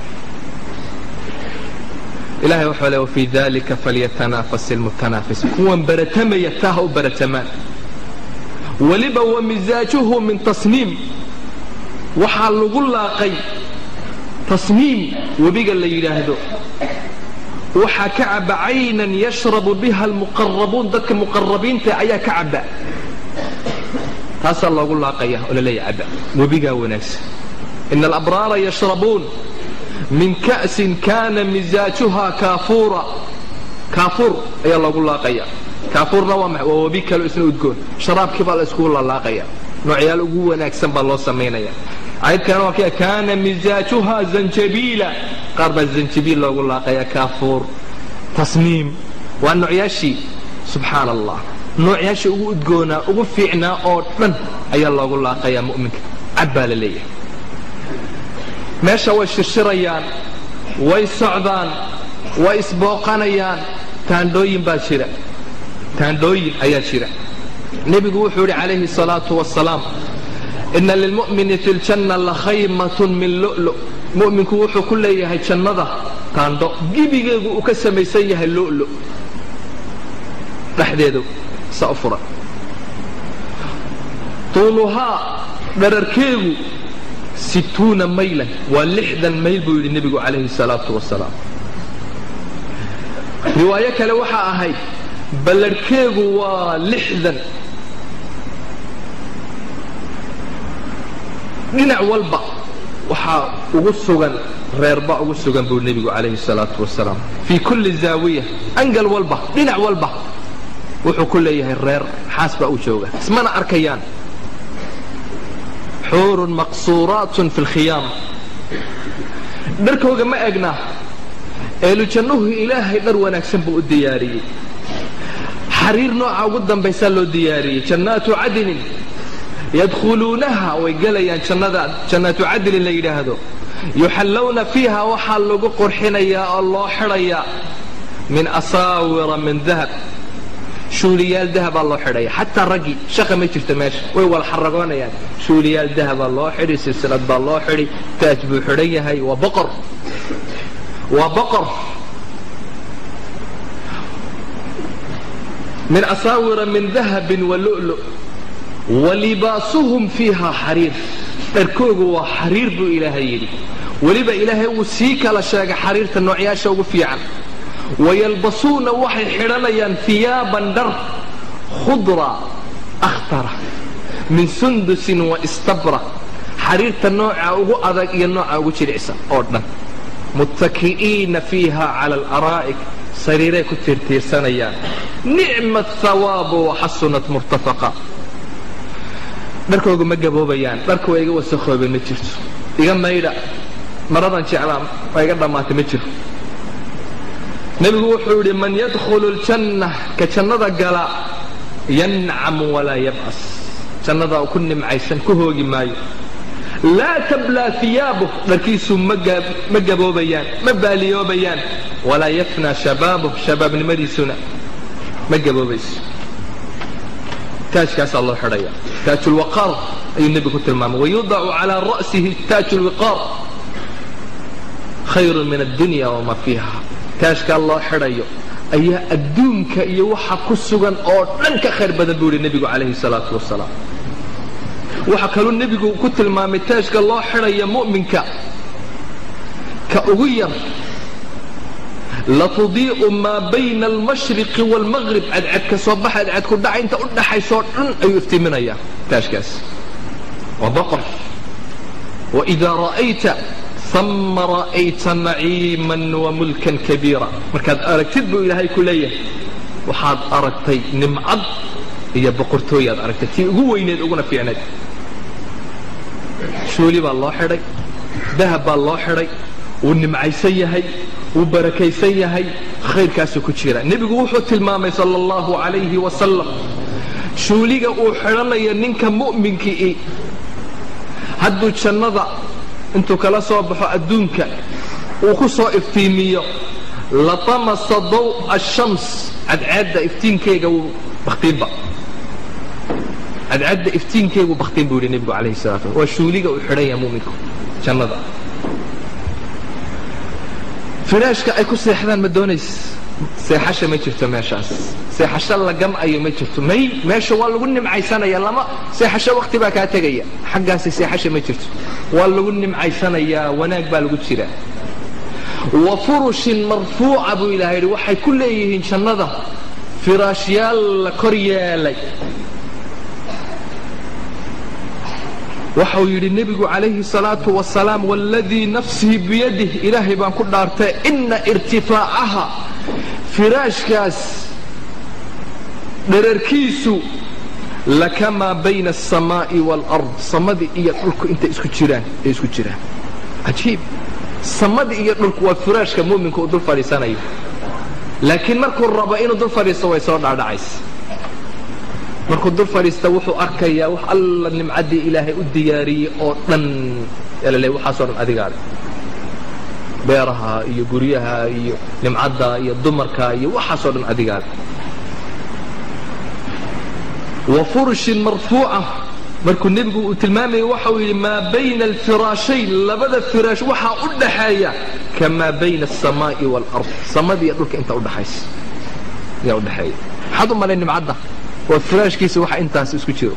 ilahay wuxuu le wafii dalika falyatanaafas ilmutanaafis kuwan baratamaya taa ha u baratamaan weliba wa misaajuhu min tasniim waxaa lagu laaqay tasniim webiga la yidhaahdo waxaa ka caba caynan yashrabu biha almuqarabuun dadka muqarabiinta ayaa ka caba taasaa loogu laaqaya oo laleeya caba webigaa wanaagsan ina alabraara yashrabuun min ka'sin kana misaajuha kaafuura kaafuur ayaa loogu laaqaya kaafuurna waa maxay waa webi kaleo isna udgoon sharaabkii baa la iskugu lalaaqaya noocyaal ugu wanaagsan baa loo samaynaya ayadkana waa kii kaana misaajuha zanjabiila qaar baa zanjabiil loogu laaqaya kaafuur tasniim waa noocyaashii subxaan allah noocyaashii ugu udgoonaa ugu fiicnaa oo dhan ayaa loogu laaqayaa mu'minka cad baa la leeyahay meesha way shirshirayaan way socdaan way isbooqanayaan taandhooyin baa jira taandhooyin ayaa jira nebigu wuxuu yidhi calayhi salaatu wasalaam ina lilmu'mini fi ljanna lakhaymatun min lu'lu mu'minku wuxuu ku leeyahay jannada taandho gebigeegu uu ka samaysan yahay lu'lu dhexdeedu sa u furan tuuluhaa dhararkeegu situuna maylan waa lixdan mayl buu yidhi nebigu calayhi salaatu wasalaam riwaayo kale waxaa ahayd ballarhkeegu waa lixdan dhinac walba waxaa ugu sugan reerba ugu sugan buu nebigu calayhi salaatu wasalaam fii kulli zaawiya angal walba dhinac walba wuxuu ku leeyahay reer xaas baa u jooga ismana arkayaan xuurun maqsuuraatun fi lkhiyaam dharkooga ma egna eelujannuhu ilaahay dhar wanaagsan buu u diyaariyey xariir nooca ugu dambaysaa loo diyaariyey jannaatu cadinin yadkhuluunaha way gelayaan jannada jannaatu cadinin la yidhaahdo yuxallawna fiiha waxaa lagu qurxinayaa oo loo xidhayaa min asaawira min dahab shuuliyaal dahabaa loo xidhaya xataa raggii shaqa ma jirta meesha way wala xaragoonayaan shuuliyaal dahabaa loo xidhi silsilad baa loo xidhi taaj buu xidhan yahay waa boqor waa boqor min asaawira min dahabin wa lu'lu wa libaasuhum fiiha xariir dharkoogu waa xariir buu ilaahay yidhi weliba ilaahay wuu sii kala sheegay xariirta noocyaasha ugu fiican wayalbasuuna waxay xidhanayaan hiyaaban dhar khudra akhtara min sundusin wa istabra xariirta nooca ugu adag iyo nooca ugu jilicsan oo dhan muttaki'iina fiiha cala alaraa'ik sariiray ku tiirtiirsanayaan nicma athawaabu waxasunat murtafaqa dharkooga ma gaboobayaan dharka waa iga wasakhoobeen ma jirto iga maydha maradan jeclaan waa iga dhammaatay ma jiro nebigu wuxuu yidhi man yadkhulu ljanna ka jannada gala yancamu walaa yab'as jannadaa ku nimcaysan ku hoogi maayo laa tablaa hiyaabuh dharkiisu ma gaboobayaan ma baaliyoobayaan walaa yafnaa shabaabuh shabaabnimadiisuna ma gaboobayso taajkaasaa loo xidhaya taajulwaqaar ayuu nebigu ku tilmaamay wayudacu calaa ra'sihi taaju lwiqaar khayrun min addunya wamaa fiiha taajkaa loo xidhayo ayaa adduunka iyo waxa ku sugan oo dhan ka khayr badan buu yidhi nebigu calayhi salaatu wasalaam waxaa kaluu nebigu ku tilmaamay taajka loo xidhaya mu'minka ka ugu yar latudii'u maa bayna almashriqi waalmaqrib cadcadka soo baxa cadcadku dhaca inta u dhaxaysoo dhan ayuu iftiiminayaa taajkaas waa boqor waidaa ra'ayta ama ra'ayta naciiman wamulkan kabiira markaad aragtid buu ilaahay ku leeyahay waxaad aragtay nimcad iyo boqortooyaad aragtay tii ugu weyneed uguna fiicnayd shuuli baa loo xidhay dahab baa loo xidhay wuu nimcaysan yahay wuu barakaysan yahay khayrkaasuu ku jira nebigu wuxuu tilmaamay sala allahu calayhi wasalam shuuliga uu xidhanayo ninka mu'minkii hadduu jannada intuu kala soo baxo adduunka uu ku soo iftiimiyo latamasa daw'a ashams cadcaadda iftiinkeyga wuu bakhtiinba cadcaadda iftiinkeegu bakhtiin buu yidhi nebigu calayhi salatu waa shuuliga uu xidhan yahay mu'minku jannada firaashka ay ku seexdaan ma doonays seexasha ma jirto meeshaas seexasho la gam'ayo ma jirto may meesha waa lagu nimcaysanaya lama seexasho wakhti baa kaa tegaya xaggaasi seexasha ma jirto waa lagu nimcaysanayaa wanaag baa lagu jiraa wa furushin marfuuca buu ilahay yidhi waxay ku leeyihiin jannada firaashyaal la kor yeelay waxau yidhi nebigu calayhi salaatu wasalaam waladii nafsii biyadih ilaahay baan ku dhaartay ina irtifaacaha firaashkaas dherarkiisu lakamaa bayna aلsamaa'i wاlard samadii iyo dhulku intay isku jiraan ay isku jiraan cajiib samadii iyo dhulku waa firaashka mu'minka uu dul fadhiisanayo laakiin markuu rabo inuu dul fadhiisto way soo dhaadhacaysa markuu dul fadhiista wuxuu arkayaa wax alla nimcaddii ilaahay u diyaariyey oo dhan l waxaasoo dhan adigaale beeraha iyo guryaha iyo nimcadda iyo dumarka iyo waxaasoo dhan adigaale wa furushin marfuuca markuu nebigu uu tilmaamayay waxau yidhi maa bayna alfiraashayn labada firaash waxaa u dhaxeeya kamaa bayna aلsamaa'i wاlard samadii iyo dhulka inta udhaxaysa ayaa udhaxeeya maxaad u malay nimcadda waa firaashkiisa waxa intaas isku jiro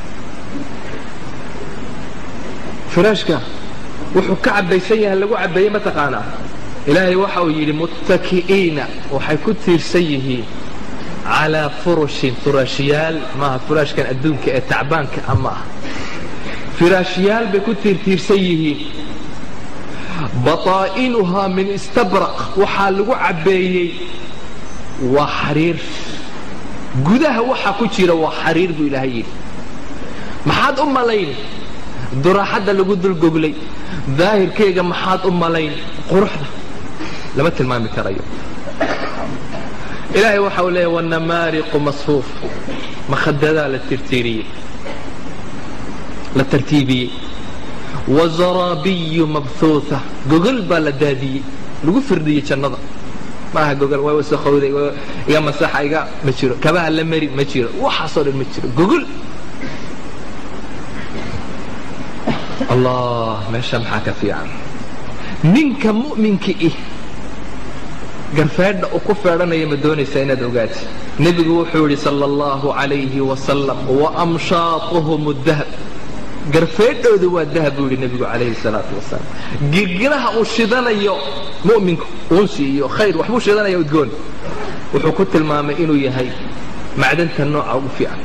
firaashka wuxuu ka cabaysan yahay lagu cabeeye mataqaanaa ilaahay waxa uu yidhi muttaki'iina waxay ku tiirsan yihiin calaa furushin furaashyaal maaha furaashkan adduunka ee tacbaanka ama ah firaashyaal bay ku tiirtiirsan yihiin bataa'inuhaa min istabraq waxaa lagu cabbeeyey waa xariir gudaha waxaa ku jira waa xariir buu ilaahay yidhi maxaad u malayn duraaxadda lagu dulgoglay daahirkayga maxaad u malayn quruxda lama tilmaami karayo ilaahay waxa uu leeyahy wanamaariqu masfuuf makhadadaa la tirtiiriyey la tartiibiyey wazaraabiyu mabhuuha gogol baa la daadiyey lagu firdhiyey jannada maaha gogol waa wasakowday iga masaxa iga ma jiro kabaha la mari ma jiro waxaasoo dhan ma jiro gogol allah meesha maxaa ka fiican ninka mu'minka ih garfeedha uu ku feedhanaya ma doonaysaa inaad ogaati nebigu wuxuu yidhi sala allahu calayhi wasalam waamshaatuhum dahab garfeedhoodu waa dahab buu yidhi nebigu calayhi salaatu wasalaam girgiraha uu shidanayo mu'minku uunsi iyo khayr waxbuu shidanaya udgoon wuxuu ku tilmaamay inuu yahay macdanta nooca ugu fiican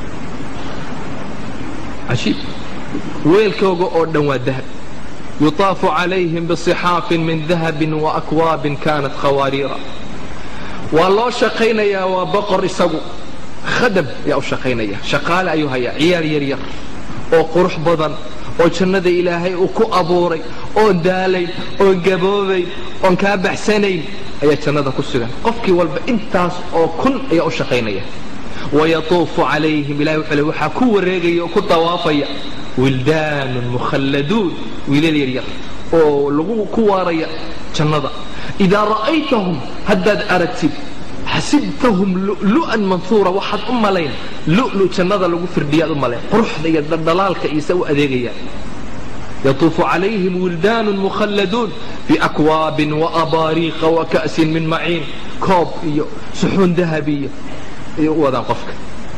cajiib weelkooga oo dhan waa dahab yutaafu calayhim bisixaafin min dahabin waakwaabin kaanat khawaariira waa loo shaqaynayaa waa boqor isagu khadam ayaa u shaqaynaya shaqaale ayuu hayaa ciyaar yar yar oo qurux badan oo jannada ilaahay uu ku abuuray oon daalayn oon gaboobayn oon kaa baxsanayn ayaa jannada ku sugan qofkii walba intaas oo kun ayaa u shaqaynaya wayatuufu calayhim ilahay wuxuu le waxaa ku wareegaya oo ku dawaafaya wildaanun mukhalladuun wiilal yaryar oo lagu ku waaraya jannada idaa ra'aytahum haddaad aragtid xasibtahum lu'lu'an manhuura waxaad u malayn lu'lu jannada lagu firdhiyaad u malayn quruxda iyo dhaldhalaalka iyo se u adeegayaan yatuufu calayhim wildaanun mukhalladuun biakwaabin waabaariiqa waka'sin min maciin koob iyo suxuun dahabiya ayay u wadaan qofka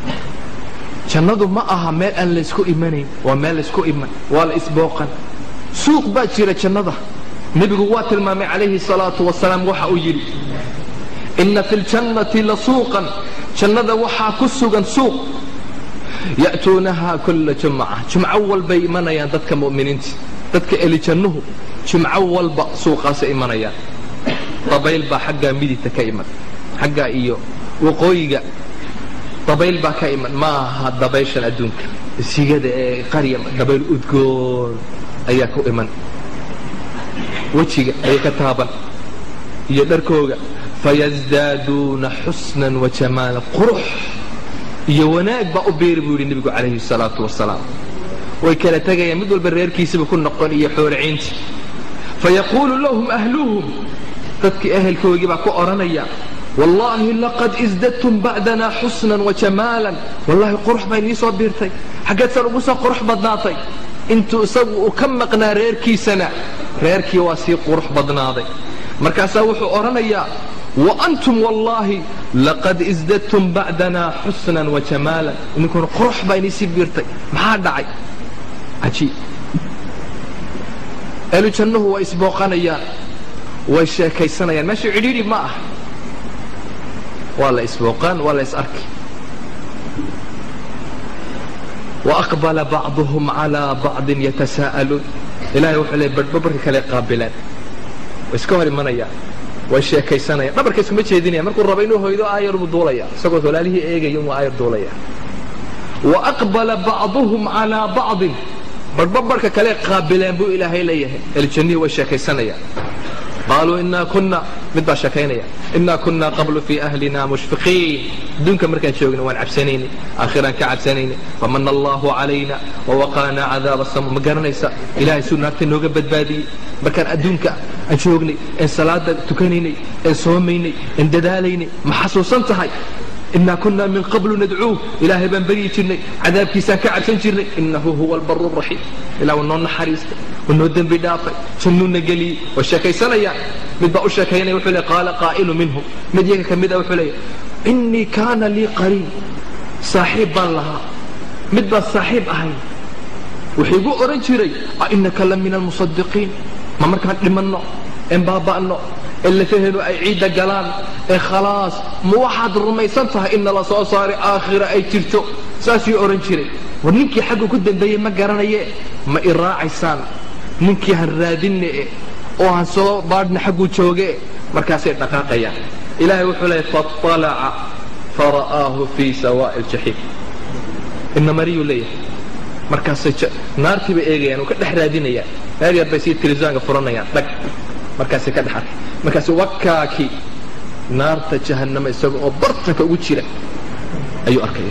jannadu ma aha meel aan laysku imanayn waa meel laysku iman waa la isbooqan suuq baa jira jannada nebigu waa tilmaamay calayhi salaatu wasalaam waxa uu yidhi inna fi ljannati la suuqan jannada waxaa ku sugan suuq ya'tuunaha kulla jumca jumco walbay imanayaan dadka mu'miniinta dadka elijannuhu jumco walba suuqaasay imanayaan dabayl baa xaggaa midigta ka iman xaggaa iyo waqooyiga dabayl baa ka iman ma aha dabayshan adduunka sigada ee qarya dabayl udgoon ayaa ku iman wejiga ayay ka taaban iyo dharkooga fayasdaaduuna xusnan wa jamaala qurux iyo wanaag baa u beeri buu yidhi nebigu calayhi salaatu wasalaam way kala tegayaan mid walba reerkiisaba ku noqon iyo xoolaciinti fayaquulu lahum ahluhum dadkii ehelkoogii baa ku odhanaya wallaahi laqad isdadtum bacdanaa xusnan wa jamaalan wallaahi qurux baa inii soo biirtay xaggeed san ugu soo qurux badnaatay intuu isagu uu ka maqnaa reerkiisana reerkii waa sii qurux badnaaday markaasaa wuxuu odhanayaa wa antum wallaahi laqad isdadtum bacdanaa xusnan wa jamaalan idinkuna qurux baa inii sii biirtay maxaa dhacay cajiib ehlu jannuhu way isbooqanayaan way sheekaysanayaan meesha cidhiidhi ma ah waa la isbooqaan waa la is arki وأقبل بعضهم على بعض يتساءلون إلهي وحuu le badhba barka kale qaabileen way iska hor imanayaan way sheekaysanayaan dhabarka iskuma jeedinaya markuu raba inuu hoydo aayar buu duulaya isagoo walaalihii eegaya inuu aayar duulaya وأقبل بعضهم على بعض badhba barka kale qaabileen buu ilaahay leeyahay eljannihii way sheekaysanayaan qaaluu inaa kuna mid baa sheekaynaya inaa kunaa qablu fii ahlina mushfiqiin adduunka markaan joogna waan cabsanaynay aakhiraan ka cabsanaynay famana allahu calayna wawaqaanaa cadaaba samo ma garanaysa ilahay suu naarta nooga badbaadiyey markaan adduunka aan joognay een salaada tukanaynay een soomaynay een dadaalaynay ma xasuusan tahay inaa kunaa min qablu nadcuuh ilaahay baan beryi jirnay cadaabkiisaan ka cabsan jirnay inahu huwa albaru raxiim ilah waa noo naxariistay waa noo dembi dhaafay jannuuna geliyey way sheekaysanayaan mid baa u sheekaynaya wuxuu le qaala qaa'ilu minhum mid yaga ka mid a wuxuu leeya innii kaana lii qariin saaxiib baan lahaa mid baan saaxiib ahayn wuxuu igu odhan jiray a innaka la min almusadiqiin ma markaan dhimanno een baaba'no ee lafaheenu ay ciidda galaan ee khalaas ma waxaad rumaysan tahay in nala soo saaray aakhira ay jirto saasuu odhan jiray war ninkii xagga ku dambeeyey ma garanaye ma i raacaysaan ninkii han raadinne oo han soo baadhna xagguu jooge markaasay dhaqaaqayaan ilaahay wuxuu leeyay faalaca fara'aahu fii sawaa'i ljaxiim inamariyuu leeyahay markaasay naartii bay eegayaan oo ka dhex raadinayaan meel yar bay sii tilisaanka furanayaan dhag markaasay ka dhex arkay markaas wakaakii naarta jahannama isaga oo bartanka ugu jira ayuu arkaya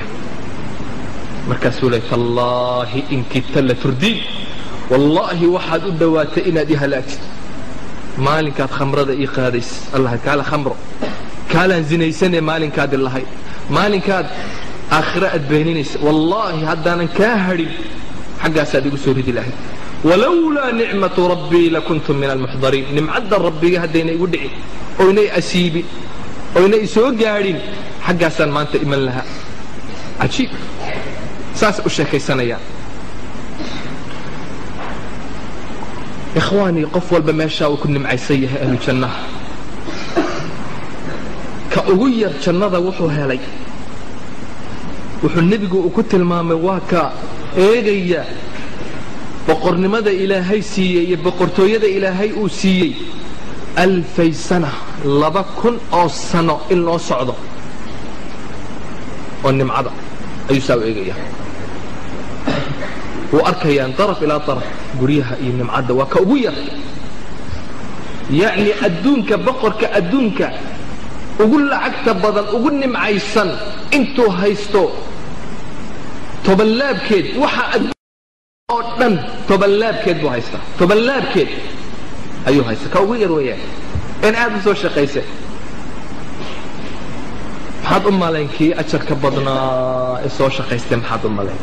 markaasuu leey tallaahi in kidta la turdiin wallaahi waxaad u dhowaatay inaad i halaagtid maalinkaad khamrada ii qaadays allah kaala khamro kaalaan zinaysanee maalinkaadi lahayd maalinkaad aakhira aad beeninaysa wallaahi haddaanan kaa hadhin xaggaasaad igu soo ridi lahayd walowlaa nicmatu rabbii lakuntu min almuxdariin nimcadda rabbiga haddayna igu dhicin oynay asiibin oynay isoo gaadhin xaggaasaan maanta iman lahaa cajiib saas u sheekaysanayaan ikhwaanii qof walba meeshaa uu ku nimcaysan yahay ahlu jannaha ka ugu yar jannada wuxuu helay wuxuu nebigu uu ku tilmaamay waa ka eegaya boqornimada ilaahay siiyey iyo boqortooyada ilaahay uu siiyey alfay sana laba kun oo sano in loo socdo oo nimcada ayuu saa u eegaya wuu arkayaan daraf ilaa daraf guryaha iyo nimcadda waa ka ugu yar yacni adduunka boqorka adduunka ugu lacagta badan ugu nimcaysan intuu haysto tobanlaabkeed waxa oo dhan tobanlaabkeed buu haystaa tobanlaabkeed ayuu haystaa ka ugu yar weeyaan in aad u soo shaqaysa maxaad u malayn kii ajarka badnaa ee soo shaqaystay maxaad u malayn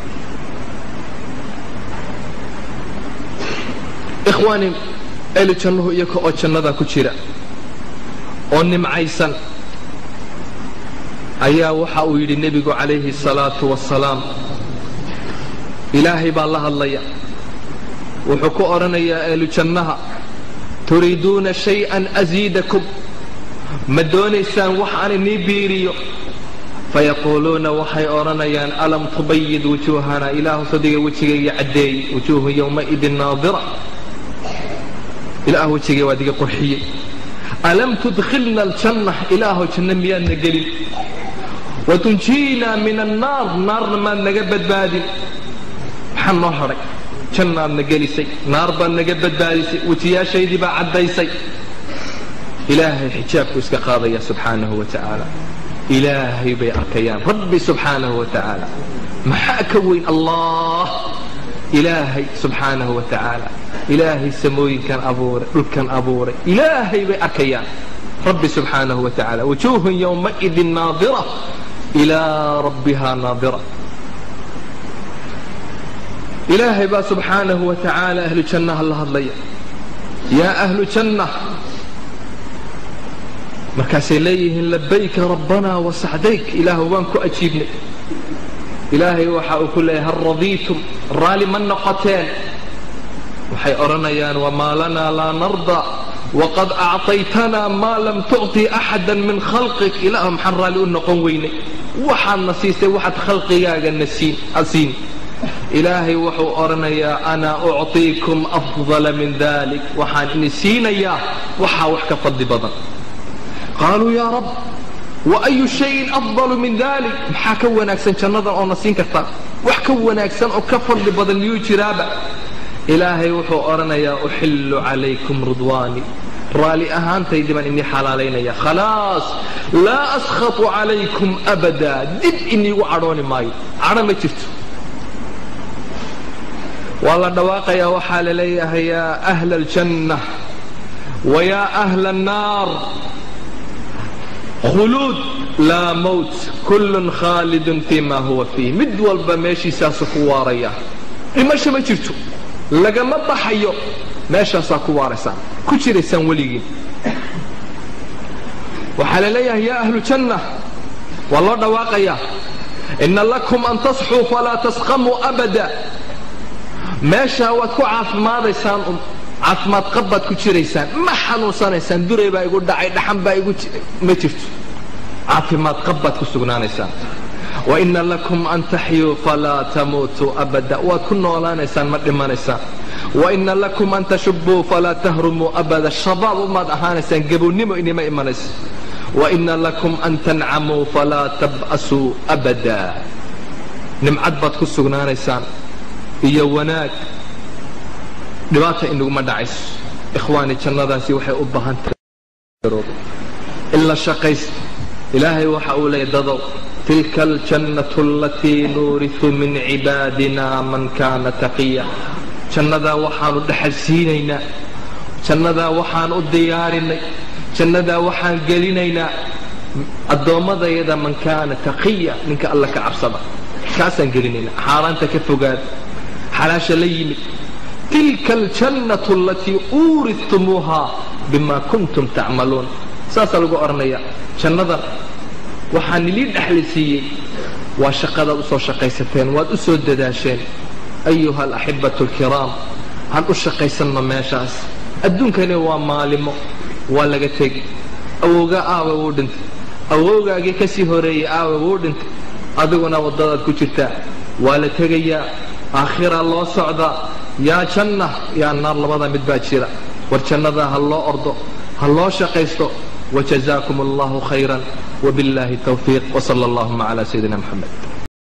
ikhwaani eli jannuhu iyaga oo jannada ku jira oo nimcaysan ayaa waxa uu yidhi nebigu calayhi الsalaatu wasalaam ilaahay baa la hadlaya wuxuu ku odhanayaa ehlu jannaha turiiduuna shayئan asiidakum ma doonaysaan wax aan inii biiriyo fayaquuluuna waxay odhanayaan alam tubayid wujuuhana ilaahu sadiga wejigayga caddeeyey wujuuhu yowmaidin naadira ilaah wejigay waad iga qurxiyey alam tudkhilna aljanna ilaahu janno miyaadna gelin watunjiina min annaar naarna maad naga badbaadin maxaa noo hadhay jannaadna gelisay naar baad naga badbaadisay wejiyaashaydii baa caddaysay ilaahay xijaabku iska qaadaya subxaanahu wa tacaala ilaahay bay arkayaan rabbi subxaanahu wa tacaala maxaa ka weyn allah ilaahay subxaanahu wa tacaala ilaahay samooyinkan abuuray dhulkan abuuray ilaahay bay arkayaan rabbi subxaanahu wa tacaala wujuuhun yowmaidin naadira ilaa rabbiha naadira ilaahay baa subxaanahu wa tacaala ahlu jannaha la hadlaya yaa ahlu janna markaasay leeyihiin labayka rabbanaa wasacdayk ilaahu waan ku ajiibnay ilaahay waxa uu ku leeyahay hal radiitum raalli ma noqoteen waxay odhanayaan wamaa lanaa laa narda waqad acطaytanaa maa lam tucطi axada min khalqik ilaahu maxaan raalli u noqon weynay waxaadna siistay waxaad khalqigaaga nasiin asiin ilaahay wuxuu odhanayaa ana ucطiikum afdala min dalik waxaan ini siinayaa waxaa wax ka fadli badan qaaluu yaa rab waayu shayin afdalu min dalik maxaa ka wanaagsan jannadan oona siin kartaa wax ka wanaagsan oo ka fadli badan miyuu jiraaba ilaahay wuxuu odhanayaa uxillu calaykum ridwaani raalli ahaantaydii baan inii xalaalaynaya khalaas laa askhatu calaykum abadaa dib iniigu cadhooni maayo cadho ma jirto waa la dhawaaqayaa waxaa la leeyahay yaa ahla aljanna wa yaa ahla annaar khuluud laa mowt kullun khaalidun fii ma huwa fiih mid walba meeshiisaasu ku waaraya dhimasho ma jirto lagama baxayo meeshaasaa ku waaraysaan ku jiraysaan weligiin waxaa la leeyahay yaa ahlu janna waa loo dhawaaqayaa ina lakum an tasxuu falaa tasqamuu abada meeshaa waad ku caafimaadaysaan un caafimaad qabbaad ku jiraysaan ma xanuunsanaysaan duray baa igu dhacay dhaxan baa igu ma jirto caafimaad qabbaad ku sugnaanaysaan waina lakum an taxyuu falaa tamuutuu abada waad ku noolaanaysaan ma dhimanaysaan waina lakum an tashubuu falaa tahrumuu abada shabaab umaad ahaanaysaan gabownimo inima imanayso waina lakum an tancamuu falaa tab'asuu abada nimcad baad ku sugnaanaysaan iyo wanaag dhibaata inaguma dhacayso ikhwaani jannadaasi waxay u baahan tahay in la shaqaysto ilaahay waxa uu leeyahy dadow tilka aljannatu alatii nuurisu min cibaadina man kaana taqiya jannadaa waxaanu dhexal siinaynaa jannadaa waxaan u diyaarinay jannadaa waxaan gelinaynaa addoommadayada man kaana taqiya ninka alla ka cabsada kaasaan gelinaynaa xaaraanta ka fogaada xalaasha la yimid tilka aljannatu alatii uuridtumuuha bima kuntum tacmaluun saasaa lagu odhanaya jannadan waxaa nilii dhexli siiyey waa shaqadaad u soo shaqaysateen waad u soo dadaasheen ayuha alaxibatu alkiraam han u shaqaysanno meeshaas adduunkani waa maalimo waa laga tegi awowgaa aawe wuu dhintay awowgaagii ka sii horeeyey aawe wuu dhintay adiguna waddadaad ku jirtaa waa la tegayaa aakhiraa loo socdaa yaa janna yaa naar labada mid baa jira war jannadaa ha loo ordo ha loo shaqaysto wajazaakum allahu khayran وبالله التوفيق وصلى اللهم على سيدنا محمد